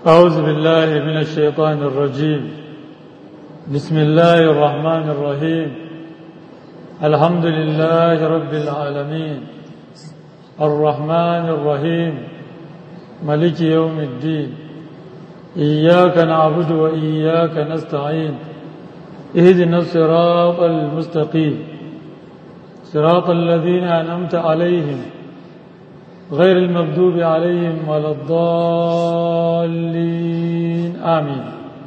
أعوذ بالله من الشيطان الرجيم بسم الله الرحمن الرحيم الحمد لله رب العالمين الرحمن الرحيم ملك يوم الدين إياك نعبد وإياك نستعين اهدنا الصراط المستقيم صراط الذين أنعمت عليهم غير المغضوب عليهم ولا الضالين آمين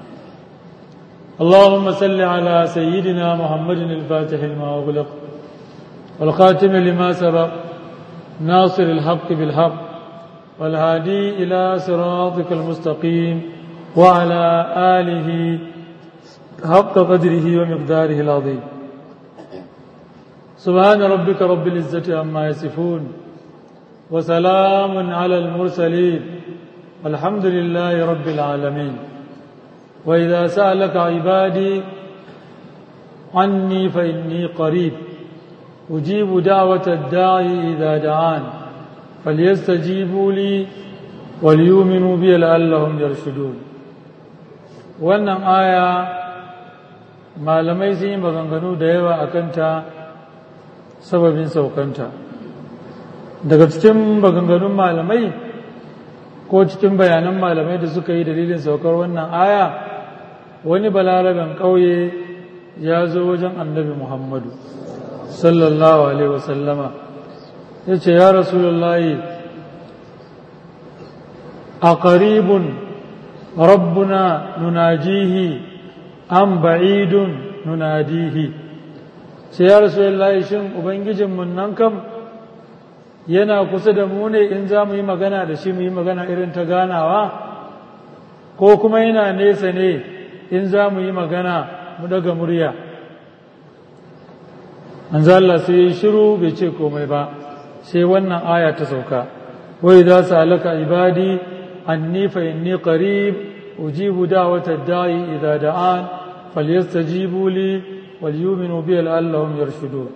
اللهم صل على سيدنا محمد الفاتح لما أغلق والخاتم لما سبق ناصر الحق بالحق والهادي إلى صراطك المستقيم وعلى آله حق قدره ومقداره العظيم سبحان ربك رب العزة عما يصفون وسلام على المرسلين الحمد لله رب العالمين وإذا سألك عبادي عني فإني قريب أجيب دعوة الداعي إذا دعان فليستجيبوا لي وليؤمنوا بي لعلهم يرشدون wannan aya malamai sun yi maganganu da yawa a kanta sababin saukanta daga cikin maganganun malamai ko cikin bayanan malamai da suka yi dalilin saukar wannan aya wani balaraben ƙauye ya zo wajen annabi muhammadu sallallahu alaihi wasallama ya ce ya rasulullahi a ƙaribun rabbuna nunajihi an ba'idun nunadihi ce ya rasulullahi shin ubangijinmu nan kam yana kusa da mu ne in za mu yi magana da shi mu yi magana irin ta ganawa ko kuma yana nesa ne in za mu yi magana mu daga murya manzo Allah sai yi shiru bai ce komai ba sai wannan aya ta sauka wai za su alaka ibadi anni fa inni qarib ujibu da'wata da'i idza da'an falyastajibu li wal yu'minu bi la'allahum yarshudun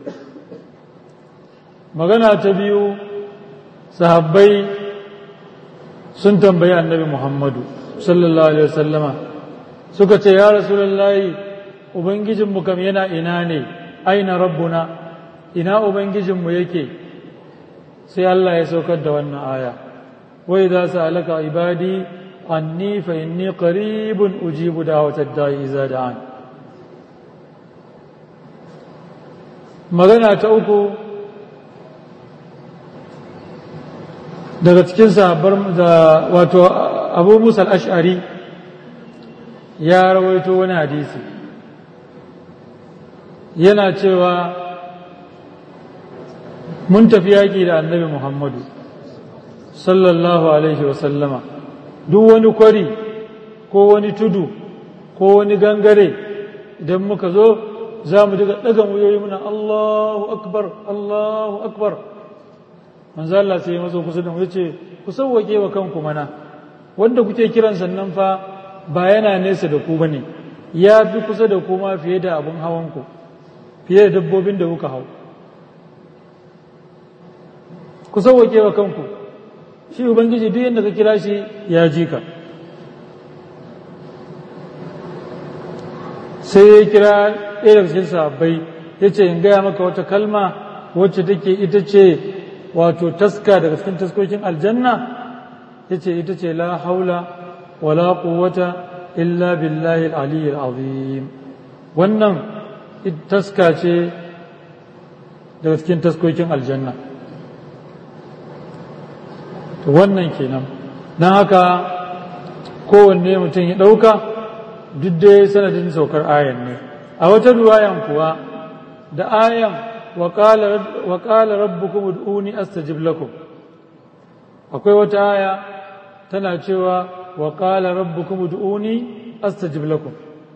magana ta biyu sahabbai sun tambayi annabi muhammadu sallallahu alaihi wasallama suka ce ya rasulullahi ubangijinmu kam yana ina ne aina rabbuna ina ubangijinmu yake sai Allah ya saukar da wannan aya wai za su alaka ibadi anni fa inni qaribun ujibu da'watad da'i idza da'an magana ta uku daga cikin sahabbar da wato abu musa ash'ari ya rawaito wani hadisi yana cewa mun tafi yaƙi da annabi muhammadu sallallahu alaihi wasallama duk wani kwari ko wani tudu ko wani gangare idan muka zo za mu daga ɗaga wuyoyi muna allahu akbar allahu akbar manzo Allah sai ya mazo kusa da mu yace ku sauwake wa kanku mana wanda kuke kiran sannan fa ba yana nesa da ku bane ya fi kusa da ku ma fiye da abun hawan ku fiye da dabbobin da kuka hau ku sauwake wa kanku shi ubangiji duk yadda ka kira shi ya ji ka sai ya kira ɗaya daga cikin sahabbai ya ce in gaya maka wata kalma wacce take ita ce wato taska daga cikin taskokin aljanna ya ce ita ce la haula wala quwwata illa billahi al-aliyyil azim wannan taska ce daga cikin taskokin aljanna to wannan kenan don haka kowanne mutum ya ɗauka duk dai sanadin saukar ayan ne a wata ruwayan kuwa da ayan وقال ربكم ادعوني استجب لكم akwai wata aya tana cewa wa qala rabbukum ud'uni astajib lakum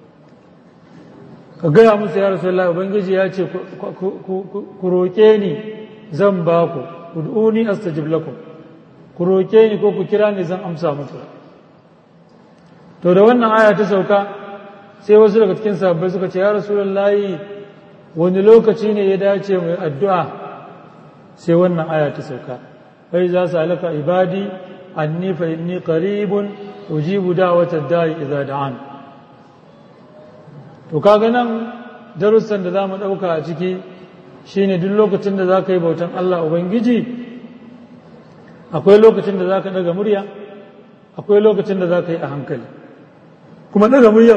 ka gaya musu ya rasulullahi ubangiji ya ce ku roke ni zan ba ku ud'uni astajib lakum ku roke ni ko ku kira ni zan amsa muku to da wannan aya ta sauka sai wasu daga cikin sahabbai suka ce ya rasulullahi wani lokaci ne ya dace mai addu'a sai wannan aya ta sauka fai za su alaka ibadi anni fa inni qaribun ujibu da'watad da'i idza da'an to kaga nan darussan da zamu dauka a ciki shine duk lokacin da zaka yi bautan Allah ubangiji akwai lokacin da zaka daga murya akwai lokacin da zaka yi a hankali kuma daga muryan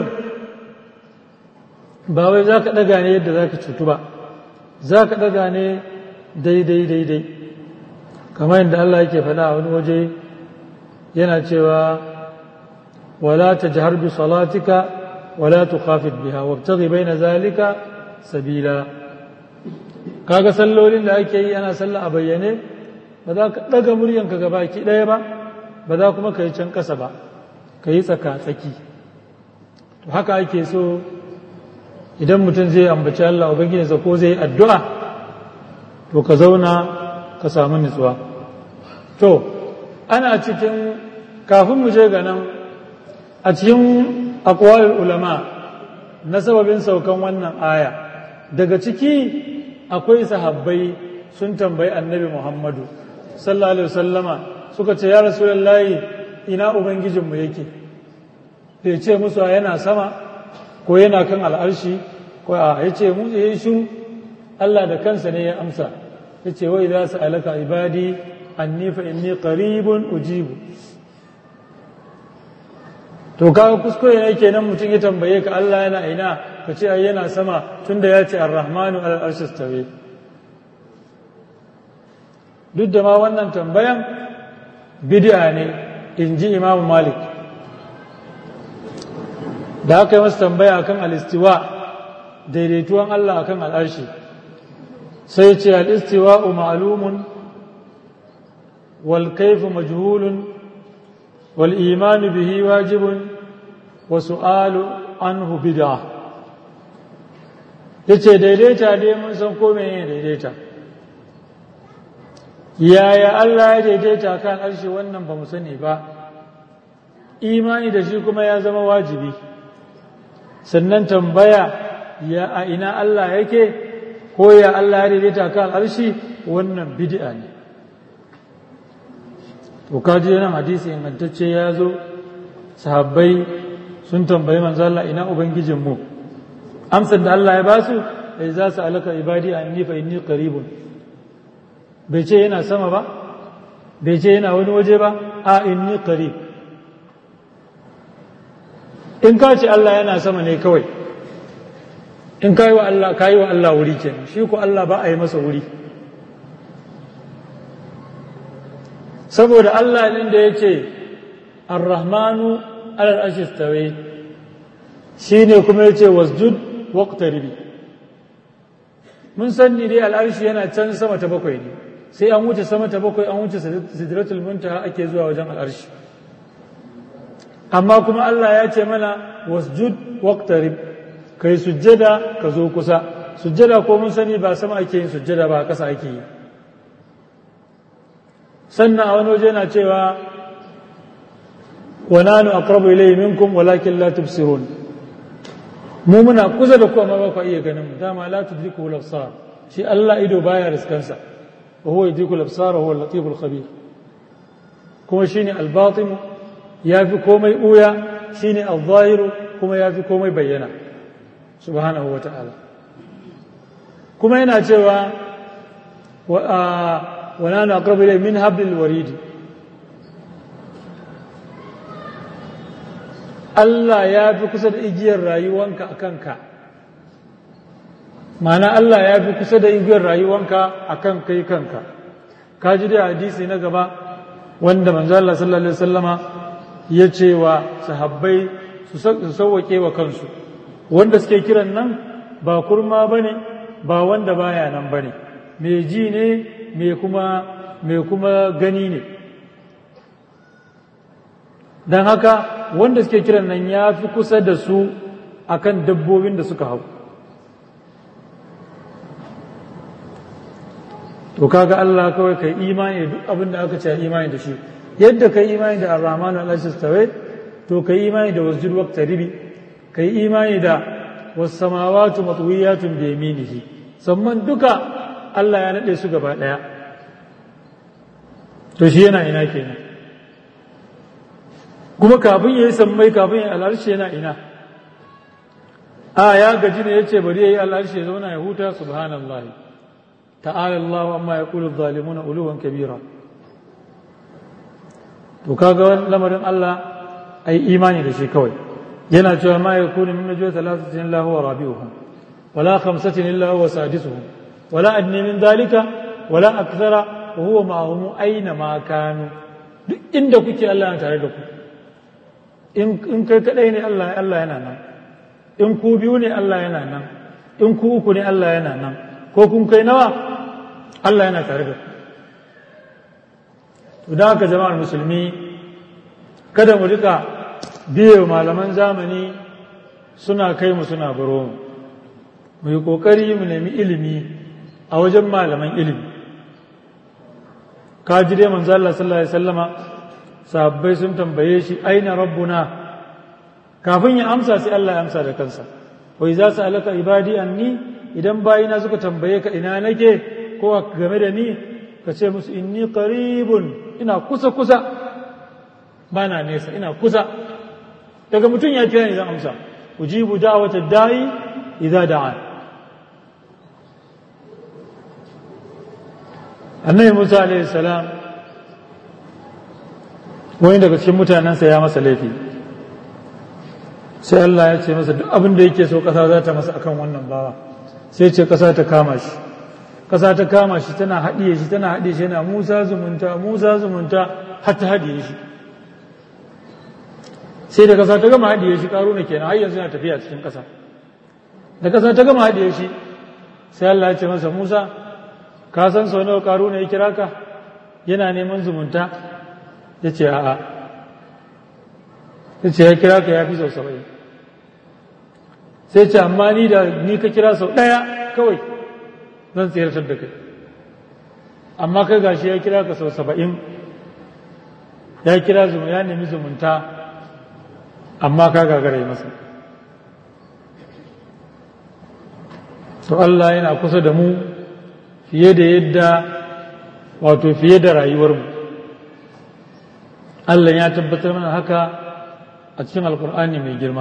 ba wai zaka daga ne yadda zaka cutu ba zaka daga ne daidai daidai kamar yadda Allah yake faɗa a wani waje yana cewa wala tajhar bi salatika wala tukhafit biha wabtaghi baina zalika sabila kaga sallolin da ake yi ana sallah a bayyane ba za ka daga muryanka gaba ki ɗaya ba ba za kuma ka yi can ƙasa ba ka yi tsaka tsaki to haka ake so idan mutum zai ambaci Allah ubangijinsa ko zai yi addu'a to ka zauna ka samu nutsuwa to ana cikin kafin mu je ga nan a cikin akwalin ulama na sababin saukan wannan aya daga ciki akwai sahabbai sun tambayi annabi muhammadu sallallahu alaihi wasallama suka ce ya rasulullahi ina ubangijinmu yake bai ce musu yana sama ko yana kan al'arshi ko a ya ce mu ya shiru Allah da kansa ne ya amsa ya ce wai za su alaka ibadi anni fa inni qaribun ujibu to kaga kuskure ne kenan mutum ya tambaye ka Allah yana ina ka ce ai yana sama tunda ya ce ar-rahmanu ala arshi stawi duk da ma wannan tambayan bid'a ne in ji Imam Malik da aka yi masa tambaya akan al-istiwa daidaituwan Allah akan al'arshi sai ce al-istiwa'u ma'lumun wal kayfu majhulun wal imanu bihi wajibun wa su'alu anhu bid'a yace daidaita dai mun san ko menene daidaita yaya Allah ya daidaita kan arshi wannan ba mu sani ba imani da shi kuma ya zama wajibi sannan tambaya ya a ina Allah yake ko ya Allah ya daidaita kan arshi wannan bid'a ne to kaji nan hadisi ingantacce ya zo sahabbai sun tambayi manzo Allah ina ubangijin mu amsar da Allah ya ba su ai za su alaka ibadi anni fa inni qaribun bai ce yana sama ba bai ce yana wani waje ba a inni qarib in ka ce Allah yana sama ne kawai in ka yi wa Allah ka yi wa Allah wuri kenan shi ko Allah ba a yi masa wuri saboda Allah ɗin da ya ce arrahmanu alal ashistawe shi ne kuma ya ce wasjud waqtaribi mun san ni dai al'arshi yana can sama ta bakwai ne sai an wuce sama ta bakwai an wuce sidratul muntaha ake zuwa wajen al'arshi amma kuma Allah ya ce mana wasjud waqtarib kai sujjada ka zo kusa sujjada ko mun sani ba sama ake yin sujjada ba ƙasa ake yi sannan a wani waje na cewa wa nanu aqrabu ilayhi minkum walakin la tubsirun mu muna kusa da ku amma ba ku iya ganin mu dama la tudriku al-absar shi Allah ido baya riskansa wa huwa yudriku al-absar wa huwa al-latiful khabir kuma shine al-batin yafi komai uya shine al-zahiru kuma yafi komai bayyana subhanahu wa ta'ala kuma yana cewa wa nanu aqrabu ilayhi min hablil warid Allah ya fi kusa da igiyar rayuwanka a kanka mana Allah ya fi kusa da igiyar rayuwanka a kan kai kanka ka ji da hadisi na gaba wanda manzo Allah sallallahu alaihi wasallama ya ce wa sahabbai su sauwake wa kansu wanda suke kiran nan ba kurma bane ba wanda baya nan bane mai ji ne mai kuma mai kuma gani ne don haka wanda suke kiran nan ya fi kusa da su akan dabbobin da suka hau to kaga Allah kawai kai imani duk abin da aka ce imani da shi yadda kai imani da ar-rahman al-astawa to kai imani da wasjud waqtaribi kai imani da was-samawati matwiyatun bi yaminihi sannan duka Allah ya nade su gaba daya to shi yana ina kenan kuma kafin ya yi sammai kafin ya al'arshi yana ina a ya gaji ne ya ce bari ya yi al'arshi ya zauna ya huta subhanallah ta'ala Allah amma ya kulu zalimuna uluwan kabira to kaga lamarin Allah ai imani da shi kawai yana cewa ma yakunu min najwa thalathatin illa huwa rabi'uhum wala khamsatin illa huwa sadisuhum wala adni min dhalika wala akthara wa huwa ma'ahum aina ma kanu duk inda kuke Allah yana tare da ku in kai kadai ne Allah Allah yana nan in ku biyu ne Allah yana nan in ku uku ne Allah yana nan ko kun kai nawa Allah yana tare da ku da haka jama'ar musulmi kada mu rika biye malaman zamani suna kai mu suna baro mu mu yi kokari mu nemi ilimi a wajen malaman ilimi ka ji dai manzo Allah sallallahu alaihi wasallama sahabbai sun tambaye shi aina rabbuna kafin ya amsa sai Allah ya amsa da kansa wai za su alaka ibadi anni idan bayina suka tambaye ka ina nake ko game da ni ka ce musu inni qaribun ina kusa kusa ba na nesa ina kusa daga mutum ya kira ni zan amsa ujibu da'wata da'i idza da'a annabi Musa alaihi salam wani daga cikin mutanensa ya masa laifi sai Allah ya ce masa duk abin da yake so ƙasa za ta masa akan wannan bawa sai ce ƙasa ta kama shi ƙasa ta kama shi tana haɗiye shi tana haɗiye shi yana musa zumunta musa zumunta har ta haɗiye shi sai da ƙasa ta gama haɗiye shi ƙaru na kenan har yanzu yana tafiya cikin ƙasa da ƙasa ta gama haɗiye shi sai Allah ya ce masa musa ka san sau nawa ƙaru na ya kira ka yana neman zumunta ya ce a'a ya ce ya kira ka ya fi sau saba'in sai ce amma ni da ni ka kira sau ɗaya kawai zan tsirtar da kai amma kai gashi ya kira ka sau saba'in ya kira zuma ya nemi zumunta amma ka gagara masa to Allah yana kusa da mu fiye da yadda wato fiye da rayuwarmu Allah ya tabbatar mana haka a cikin alkur'ani mai girma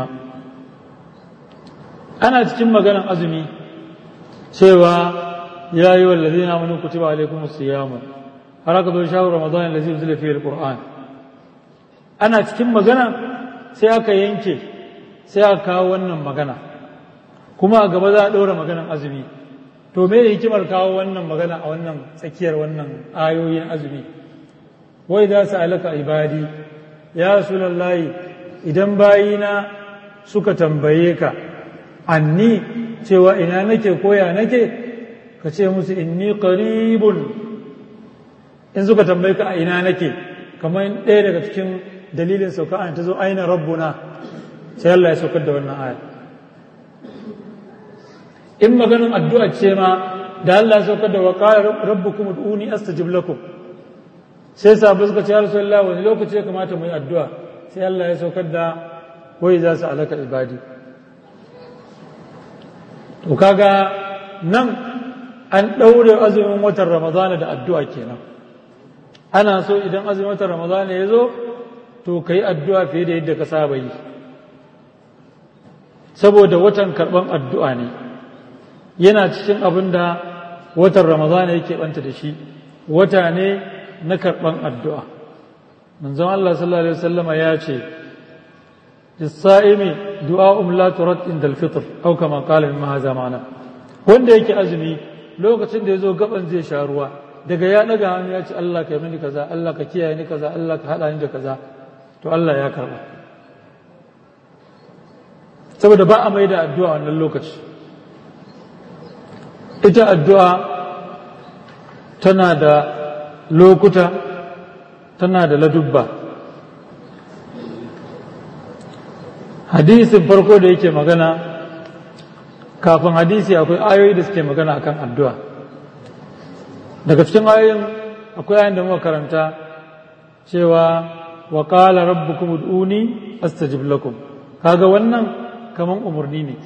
ana cikin maganan azumi cewa ya yi wallazi na mani kutuba alaikum siyamu har aka zo shawar ramadan allazi unzila fihi alquran ana cikin magana sai aka yanke sai aka kawo wannan magana kuma a gaba za a ɗora maganan azumi to me hikimar kawo wannan magana a wannan tsakiyar wannan ayoyin azumi wai za su alaka ibadi ya rasulallahi idan bayina suka tambaye ka anni cewa ina nake koya nake ka ce musu inni qaribun in suka tambaye ka a ina nake kamar ɗaya daga cikin dalilin sauka an ta zo aina rabbuna sai Allah ya saukar da wannan aya in maganin addu'a ce ma da Allah ya saukar da waqala rabbukum ud'uni astajib lakum sai sabu suka ce ya rasulullah wani lokaci ya kamata mu yi addu'a sai Allah ya saukar da wai za su alaka ibadi to kaga nan an ɗaure azumin watan ramadana da addu'a kenan ana so idan azumin watan ramadana ya zo to ka yi addu'a fiye da yadda ka saba yi saboda watan karɓan addu'a ne yana cikin abin da watan ramadana yake ɓanta da shi wata ne na karɓan addu'a manzon Allah sallallahu Alaihi wasallama ya ce lissa'imi du'a'um la turat inda alfitr au kama qala min hadha ma'ana wanda yake azumi lokacin da yazo gaban zai sha ruwa daga ya daga hannu ya ce Allah ka yi mini kaza Allah ka kiyaye ni kaza Allah ka hada ni da kaza to Allah ya karba saboda ba a mai da addu'a wannan lokaci ita addu'a tana da lokuta tana da ladubba hadisin farko da yake magana kafin hadisi akwai ayoyi da suke magana akan addu'a daga cikin ayoyin akwai ayin da muka karanta cewa wa qala rabbukum ud'uni astajib lakum kaga wannan kaman umarni ne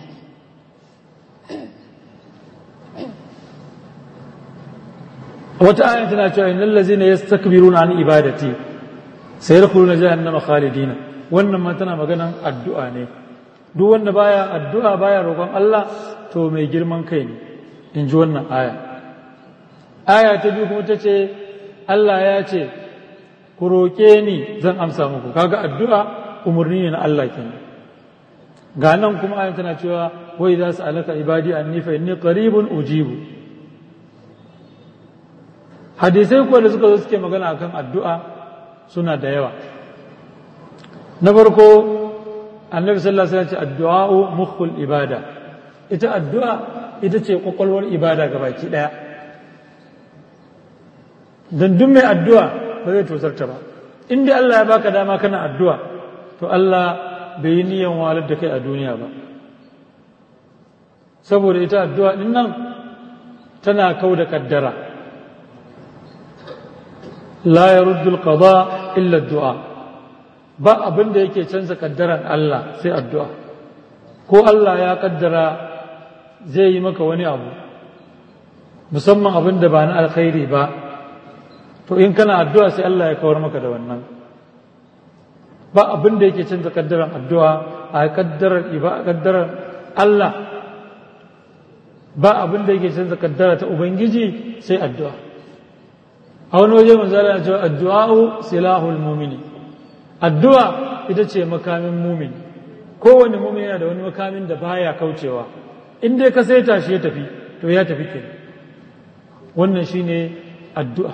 wata ayin tana cewa innal ladzina yastakbiruna an ibadati sayadkhuluna jahannama khalidina wannan ma tana maganan addu'a ne duk wanda baya addu'a baya roƙon Allah to mai girman kai ne in ji wannan aya aya ta biyu kuma ta ce Allah ya ce ku roƙe ni zan amsa muku kaga addu'a umarni ne na Allah kenan ga nan kuma ayan tana cewa wai za su alaka ibadi anni fa inni qaribun ujibu hadisai kuwa da suka zo suke magana akan addu'a suna da yawa na farko annabi sallallahu alaihi wasallam ce addu'a'u mukhul ibada ita addu'a ita ce kwakwalwar ibada gabaki daya dan duk mai addu'a ba zai tosarta ba in dai Allah ya baka dama kana addu'a to Allah bai yi niyan walar da kai a duniya ba saboda ita addu'a din nan tana kau da kaddara la yaruddu al-qada illa ad-du'a ba abin da yake canza kaddaran Allah sai addu'a ko Allah ya kaddara zai yi maka wani abu musamman abin da ba na alkhairi ba to in kana addu'a sai Allah ya kawar maka da wannan ba abin da yake canza kaddaran addu'a a kaddarar iba kaddarar Allah ba abin da yake canza kaddara ta ubangiji sai addu'a a wani waje manzala ya ce addu'a'u silahul mumini addu'a ita ce makamin mumini kowane mumini yana da wani makamin da baya kaucewa in dai ka saita shi ya tafi to ya tafi ke wannan shine addu'a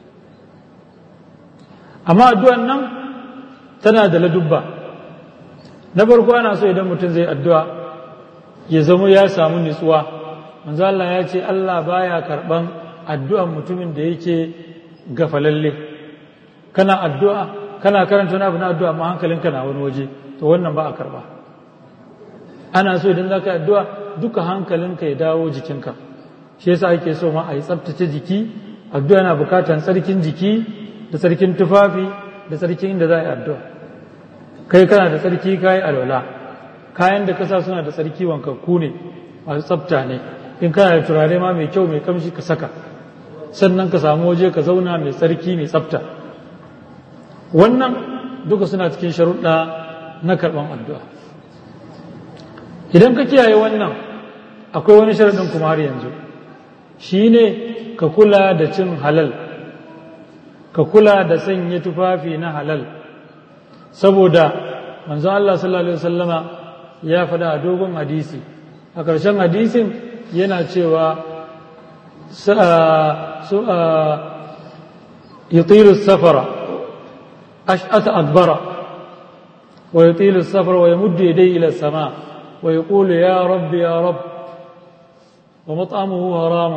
amma addu'an nan tana da ladubba na farko ana so idan mutum zai addu'a ya zama ya samu nutsuwa manzo Allah ya ce Allah baya karban addu'an mutumin da yake gafalalle kana addu'a kana karanta wani abu na addu'a amma hankalinka na wani waje to wannan ba a karba ana so idan zaka yi addu'a duka hankalinka ya dawo jikinka shi yasa ake so ma a yi tsaftace jiki addu'a na bukatan tsarkin jiki da tsarkin tufafi da tsarkin inda za a yi addu'a kai kana da tsarki kayi alwala kayan da kasa suna da tsarki wankakku ne masu tsafta ne in kana da turare ma mai kyau mai kamshi ka saka sannan ka samu waje ka zauna mai tsarki mai tsafta wannan duka suna cikin sharuɗa na karɓan addu'a idan ka kiyaye wannan akwai wani sharaɗin kuma har yanzu shi ne ka kula da cin halal ka kula da sanya tufafi na halal saboda manzo Allah sallallahu alaihi wasallama ya faɗa a dogon hadisi a ƙarshen hadisin yana cewa يطيل السفر أشأت أدبر ويطيل السفر ويمد يديه إلى السماء ويقول يا رب يا رب ومطعمه حرام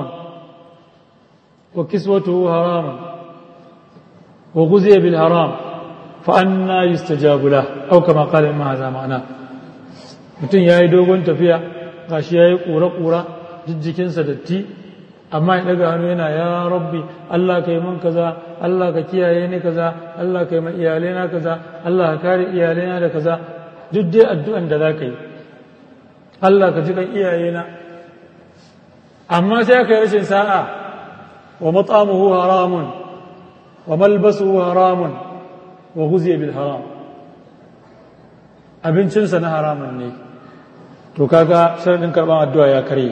وكسوته حرام وغزي بالحرام فأنا يستجاب له أو كما قال ما هذا معناه mutum ya yi dogon tafiya gashi ya yi ƙura-ƙura jijjikinsa datti amma ya daga hannu yana ya rabbi Allah ka yi min kaza Allah ka kiyaye ni kaza Allah ka yi ma iyalaina kaza Allah ka kare iyalaina da kaza duk dai addu'an da za ka yi Allah ka ji kan iyayena amma sai aka yi rashin sa'a wa mat'amuhu haramun wa malbasuhu haramun wa guziya bil haram abincinsa na haramun ne to kaga sharadin karban addu'a ya karye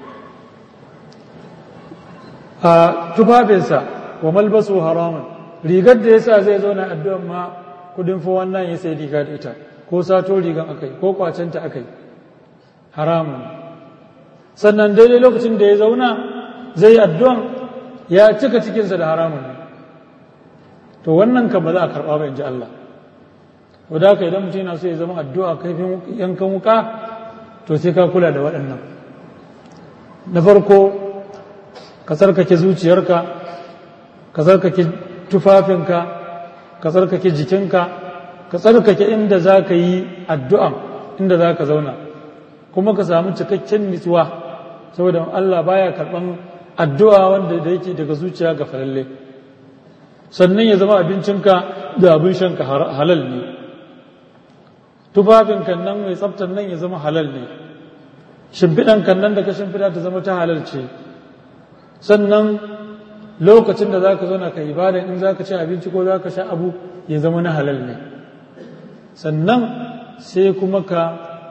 a tufafinsa wa malbasu haramun rigar da yasa zai zauna addu'an ma kudin fa wannan ya sai riga da ita ko sato rigan akai ko kwacenta akai haramun sannan daidai lokacin da ya zauna zai yi addu'an ya cika cikinsa da haramun to wannan kan ba za a karɓa ba in ji Allah wadda haka idan mutum yana so ya zama addu'a kaifin yankan wuka to sai ka kula da waɗannan na farko ka tsarkake zuciyarka ka tsarkake tufafinka ka tsarkake jikinka ka tsarkake inda za ka yi addu'an inda za ka zauna kuma ka samu cikakken nitsuwa saboda Allah baya karɓan addu'a wanda da yake daga zuciya ga falalle sannan ya zama abincinka da abin shanka halal ne tufafinka nan mai tsaftar nan ya zama halal ne shimfiɗanka nan da ka shimfiɗa ta zama ta halal ce sannan lokacin da za ka zauna ka ibada in za ka ci abinci ko za ka sha abu ya zama na halal ne sannan sai kuma ka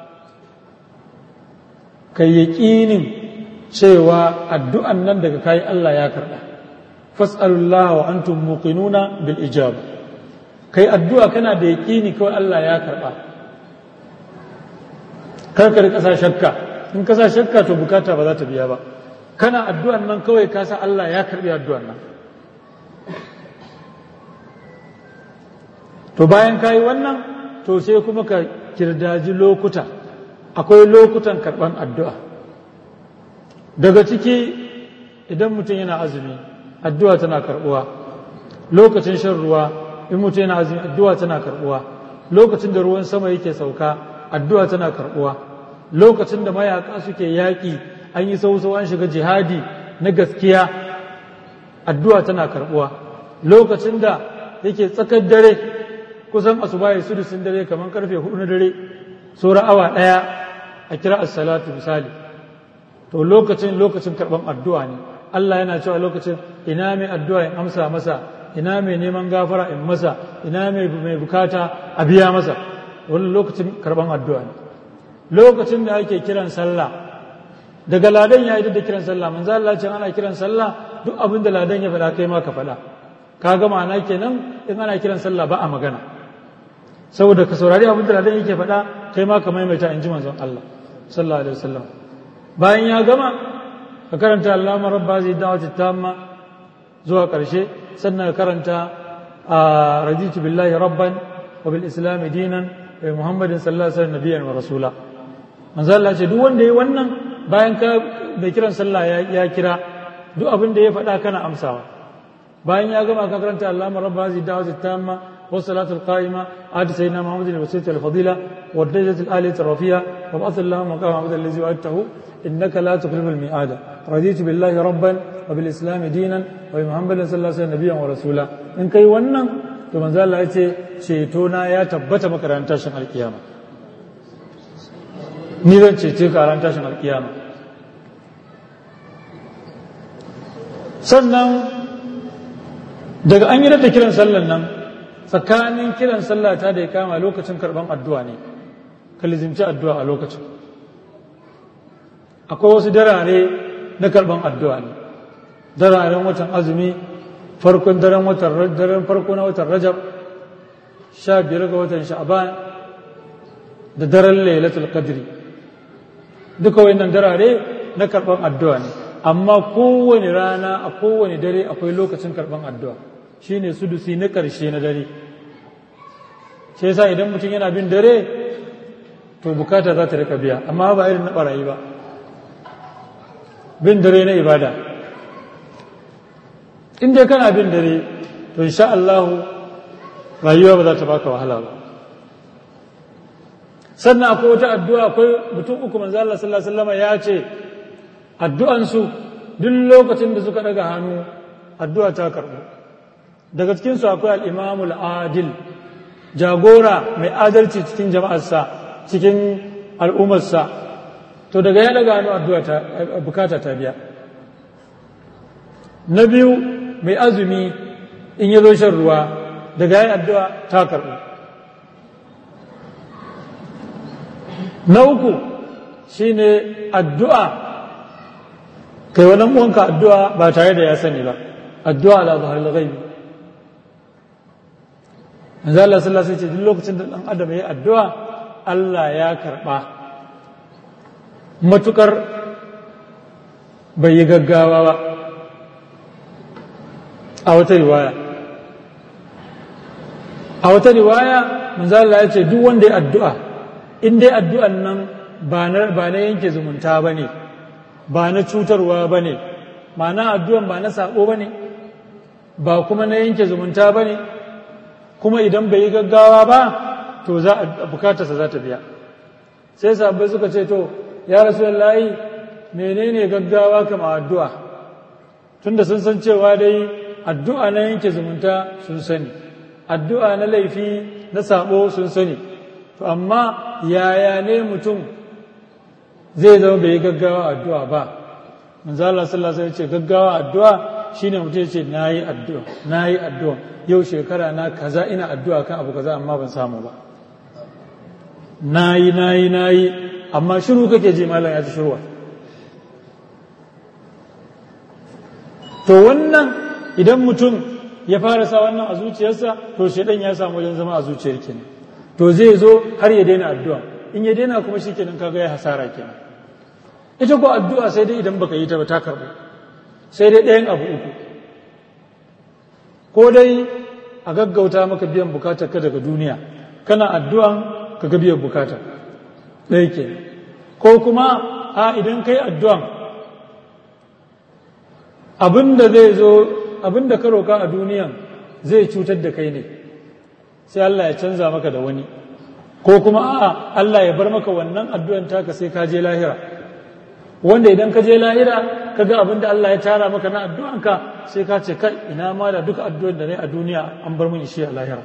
ka yaƙinin cewa addu'an nan daga kayi Allah ya karɓa fas'alullah wa antum muqinuna bil ijab kai addu'a kana da yaƙini kawai Allah ya karɓa kar ka rika sa shakka in ka sa shakka to bukata ba za ta biya ba kana addu'an nan kawai ka sa Allah ya karɓi addu'an nan to bayan ka yi wannan to sai kuma ka kirdaji lokuta akwai lokutan karɓan addu'a daga ciki idan mutum yana azumi addu'a tana karɓuwa lokacin shan ruwa in mutum yana azumi addu'a tana karɓuwa lokacin da ruwan sama yake sauka addu'a tana karɓuwa lokacin da mayaka suke yaƙi an yi sausau an shiga jihadi na gaskiya addu'a tana karɓuwa lokacin da yake tsakar dare kusan asuba ya sudusin dare kamar karfe hudu na dare saura awa ɗaya a kira as-salatu misali to lokacin lokacin karɓan addu'a ne Allah yana cewa lokacin ina mai addu'a in amsa masa ina mai neman gafara in masa ina mai mai bukata a biya masa wani lokacin karɓan addu'a ne lokacin da ake kiran sallah daga ladan ya yi da kiran sallah manzo Allah ce ana kiran sallah duk abin da ladan ya faɗa kai ma ka faɗa ka ga ma'ana kenan in ana kiran sallah ba a magana saboda ka saurari abin da ladan yake faɗa kai ma ka maimaita in ji manzon Allah sallallahu alaihi wasallam bayan ya gama ka karanta Allahumma rabba zai da'wati tamma zuwa ƙarshe sannan ka karanta raditu billahi rabban wa bil islam dinan wa muhammadin sallallahu alaihi wasallam nabiyyan wa rasula manzo Allah ce duk wanda yayi wannan bayan ka da kiran sallah ya kira duk abin da ya faɗa kana amsawa bayan ya gama ka karanta Allahumma rabba zai da'wati tamma والصلاة القائمة آت سيدنا محمد الوسيلة الفضيلة والدرجة الآلية الرفيعة وابعث اللهم مقام عبد الذي وعدته إنك لا تخلف الميعاد رضيت بالله ربا وبالإسلام دينا وبمحمد صلى الله عليه وسلم نبيا ورسولا إن كي ونن to manzo Allah ya ce cetona ya tabbata maka ran tashin alkiyama ni zan cece ka ran tashin alkiyama sannan daga an yi da kiran sallan nan tsakanin kiran sallah ta da ya kama lokacin karban addu'a ne ka lizimci addu'a a lokacin akwai wasu darare na karban addu'a ne dararen watan azumi farkon daren watan daren farko na watan rajab sha biyar ga watan sha'ban da daren lailatul qadri duka wayannan darare na karban addu'a ne amma kowane rana a kowane dare akwai lokacin karban addu'a shine sudusi na ƙarshe na dare sai yasa idan mutum yana bin dare to bukata za ta rika biya amma ba irin na barayi ba bin dare na ibada in dai kana bin dare to insha Allah rayuwa ba za ta baka wahala ba sannan akwai wata addu'a akwai mutum uku manzo Allah sallallahu alaihi wasallam ya ce addu'ansu duk lokacin da suka daga hannu addu'a ta karɓu daga cikinsu akwai al'imamul adil jagora mai adalci cikin jama'arsa cikin al'ummarsa to daga ya daga hannu addu'a ta bukata ta biya na biyu mai azumi in ya zo shan ruwa daga yin addu'a ta karɓu na uku shine addu'a kai wani uwanka addu'a ba tare da ya sani ba addu'a ala zahar al-ghaibi manzo Allah sallallahu alaihi wasallam duk lokacin da dan adam yayi addu'a Allah ya karba matukar bai yi gaggawa ba a wata riwaya a wata riwaya manzo Allah ya ce duk wanda ya addu'a in dai addu'an nan ba na ba na yanke zumunta bane ba na cutarwa bane ma'ana addu'an ba na sako bane ba kuma na yanke zumunta bane kuma idan bai yi gaggawa ba to za a bukatarsa za ta biya sai sabbai suka ce to ya rasu layi menene gaggawa kama addu'a tunda sun san cewa dai addu'a na yanke zumunta sun sani addu'a na laifi na sabo sun sani to amma yaya ne mutum zai zama bai yi gaggawa addu'a ba manzo Allah sallallahu alaihi wasallam ce gaggawa addu'a shine mutum ya ce nayi addu'a nayi addu'a yau shekara na kaza ina addu'a kan abu kaza amma ban samu ba nayi nayi nayi amma shiru kake ji malam ya ci shirwa to wannan idan mutum ya fara sa wannan a zuciyarsa to shaidan ya samu wajen zama a zuciyar kenan to zai zo har ya daina addu'a in ya daina kuma shi kenan kaga ya hasara kenan ita ko addu'a sai dai idan baka yi ta ba ta karbu sai dai ɗayan abu uku ko dai a gaggauta maka biyan bukatar ka daga duniya kana addu'an ka ga biyan bukatar ɗaya ke ko kuma a idan kai addu'an abinda zai zo abinda ka roka a duniyan zai cutar da kai ne sai Allah ya canza maka da wani ko kuma a'a Allah ya bar maka wannan addu'an taka sai ka je lahira wanda idan ka je lahira ka ga abin da Allah ya tara maka na addu'anka sai ka ce kai ina ma da duka addu'an da ne a duniya an bar mun shi a lahira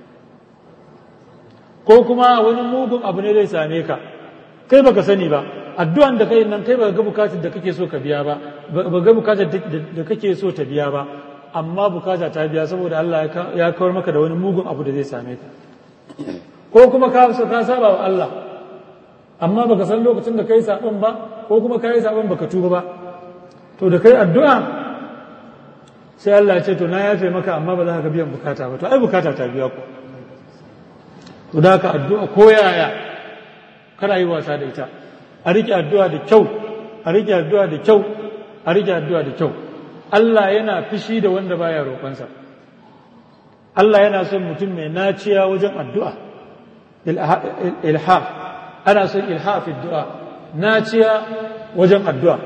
ko kuma wani mugun abu ne zai same ka kai baka sani ba addu'an da kai nan kai baka ga bukatar da kake so ka biya ba ba ga bukatar da kake so ta biya ba amma bukata ta biya saboda Allah ya kawar maka da wani mugun abu da zai same ka ko kuma ka ka saba wa Allah amma baka san lokacin da kai sabon ba ko kuma kai sabon baka tuba ba to da kai addu'a sai Allah ya ce to na yafe maka amma ba za ka biyan bukata ba to ai bukata ta biya ku to da ka addu'a ko yaya kana yi wasa da ita a rike addu'a da kyau a rike addu'a da kyau a rike addu'a da kyau Allah yana fishi da wanda baya roƙonsa Allah yana son mutum mai naciya wajen addu'a ilha ana son ilha fi du'a naciya wajen addu'a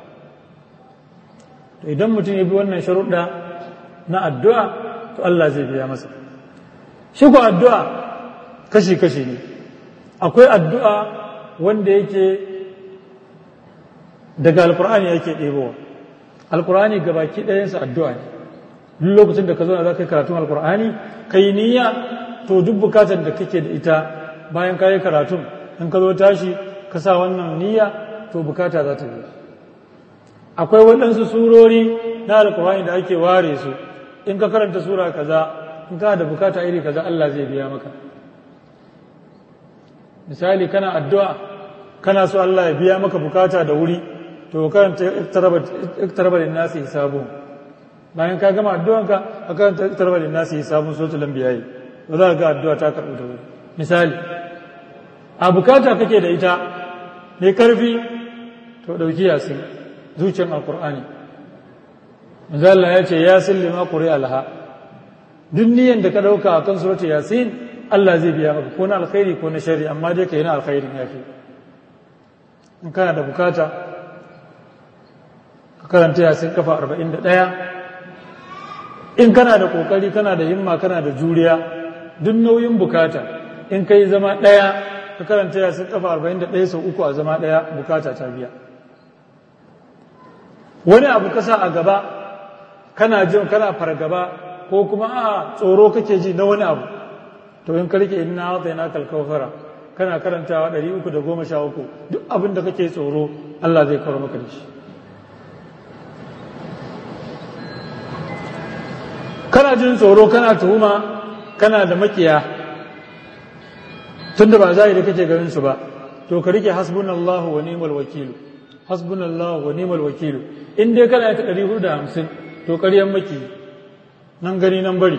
to idan mutum ya bi wannan sharuɗa na addu'a to Allah zai biya masa shi ko addu'a kashi-kashi ne akwai addu'a wanda yake daga alkur'ani yake ɗebowa alkur'ani gabaki ɗayansa addu'a ne duk lokacin da ka zo za ka yi karatun alkur'ani ka yi niyya to duk bukatar da kake da ita bayan ka yi karatun in ka zo tashi ka sa wannan niyya to bukata za ta biya akwai waɗansu surori na alkur'ani da ake ware su in ka karanta sura kaza in ka da bukata iri kaza Allah zai biya maka misali kana addu'a kana so Allah ya biya maka bukata da wuri to karanta iktaraba lin nasi hisabu bayan ka gama addu'anka ka karanta iktaraba lin nasi hisabun suratul anbiya to za ka ga addu'a ta karbu da wuri misali a bukata kake da ita mai karfi to dauki yasin zuciyar alqur'ani manzo Allah ya ce yasin lima quri alha duk niyan da ka dauka akan suratul yasin Allah zai biya maka ko na alkhairi ko na shari amma dai ka yi na alkhairin yafi in kana da bukata ka karanta yasin kafa 41 in kana da kokari kana da himma kana da juriya duk nauyin bukata in kai zama daya ka karanta yasin kafa 41 sau uku a zama daya bukata ta biya wani abu kasa a gaba kana jin kana fargaba ko kuma a tsoro kake ji na wani abu to in ka rike inna na kalkawfara kana karantawa 313 duk abin da kake tsoro Allah zai kawo maka da shi kana jin tsoro kana tuhuma kana da makiya tunda ba zahiri kake ganin su ba to ka rike hasbunallahu wa ni'mal wakilu hasbunallahu wa ni'mal wakilu in dai kana ta 450 to ƙaryan maki nan gani nan bari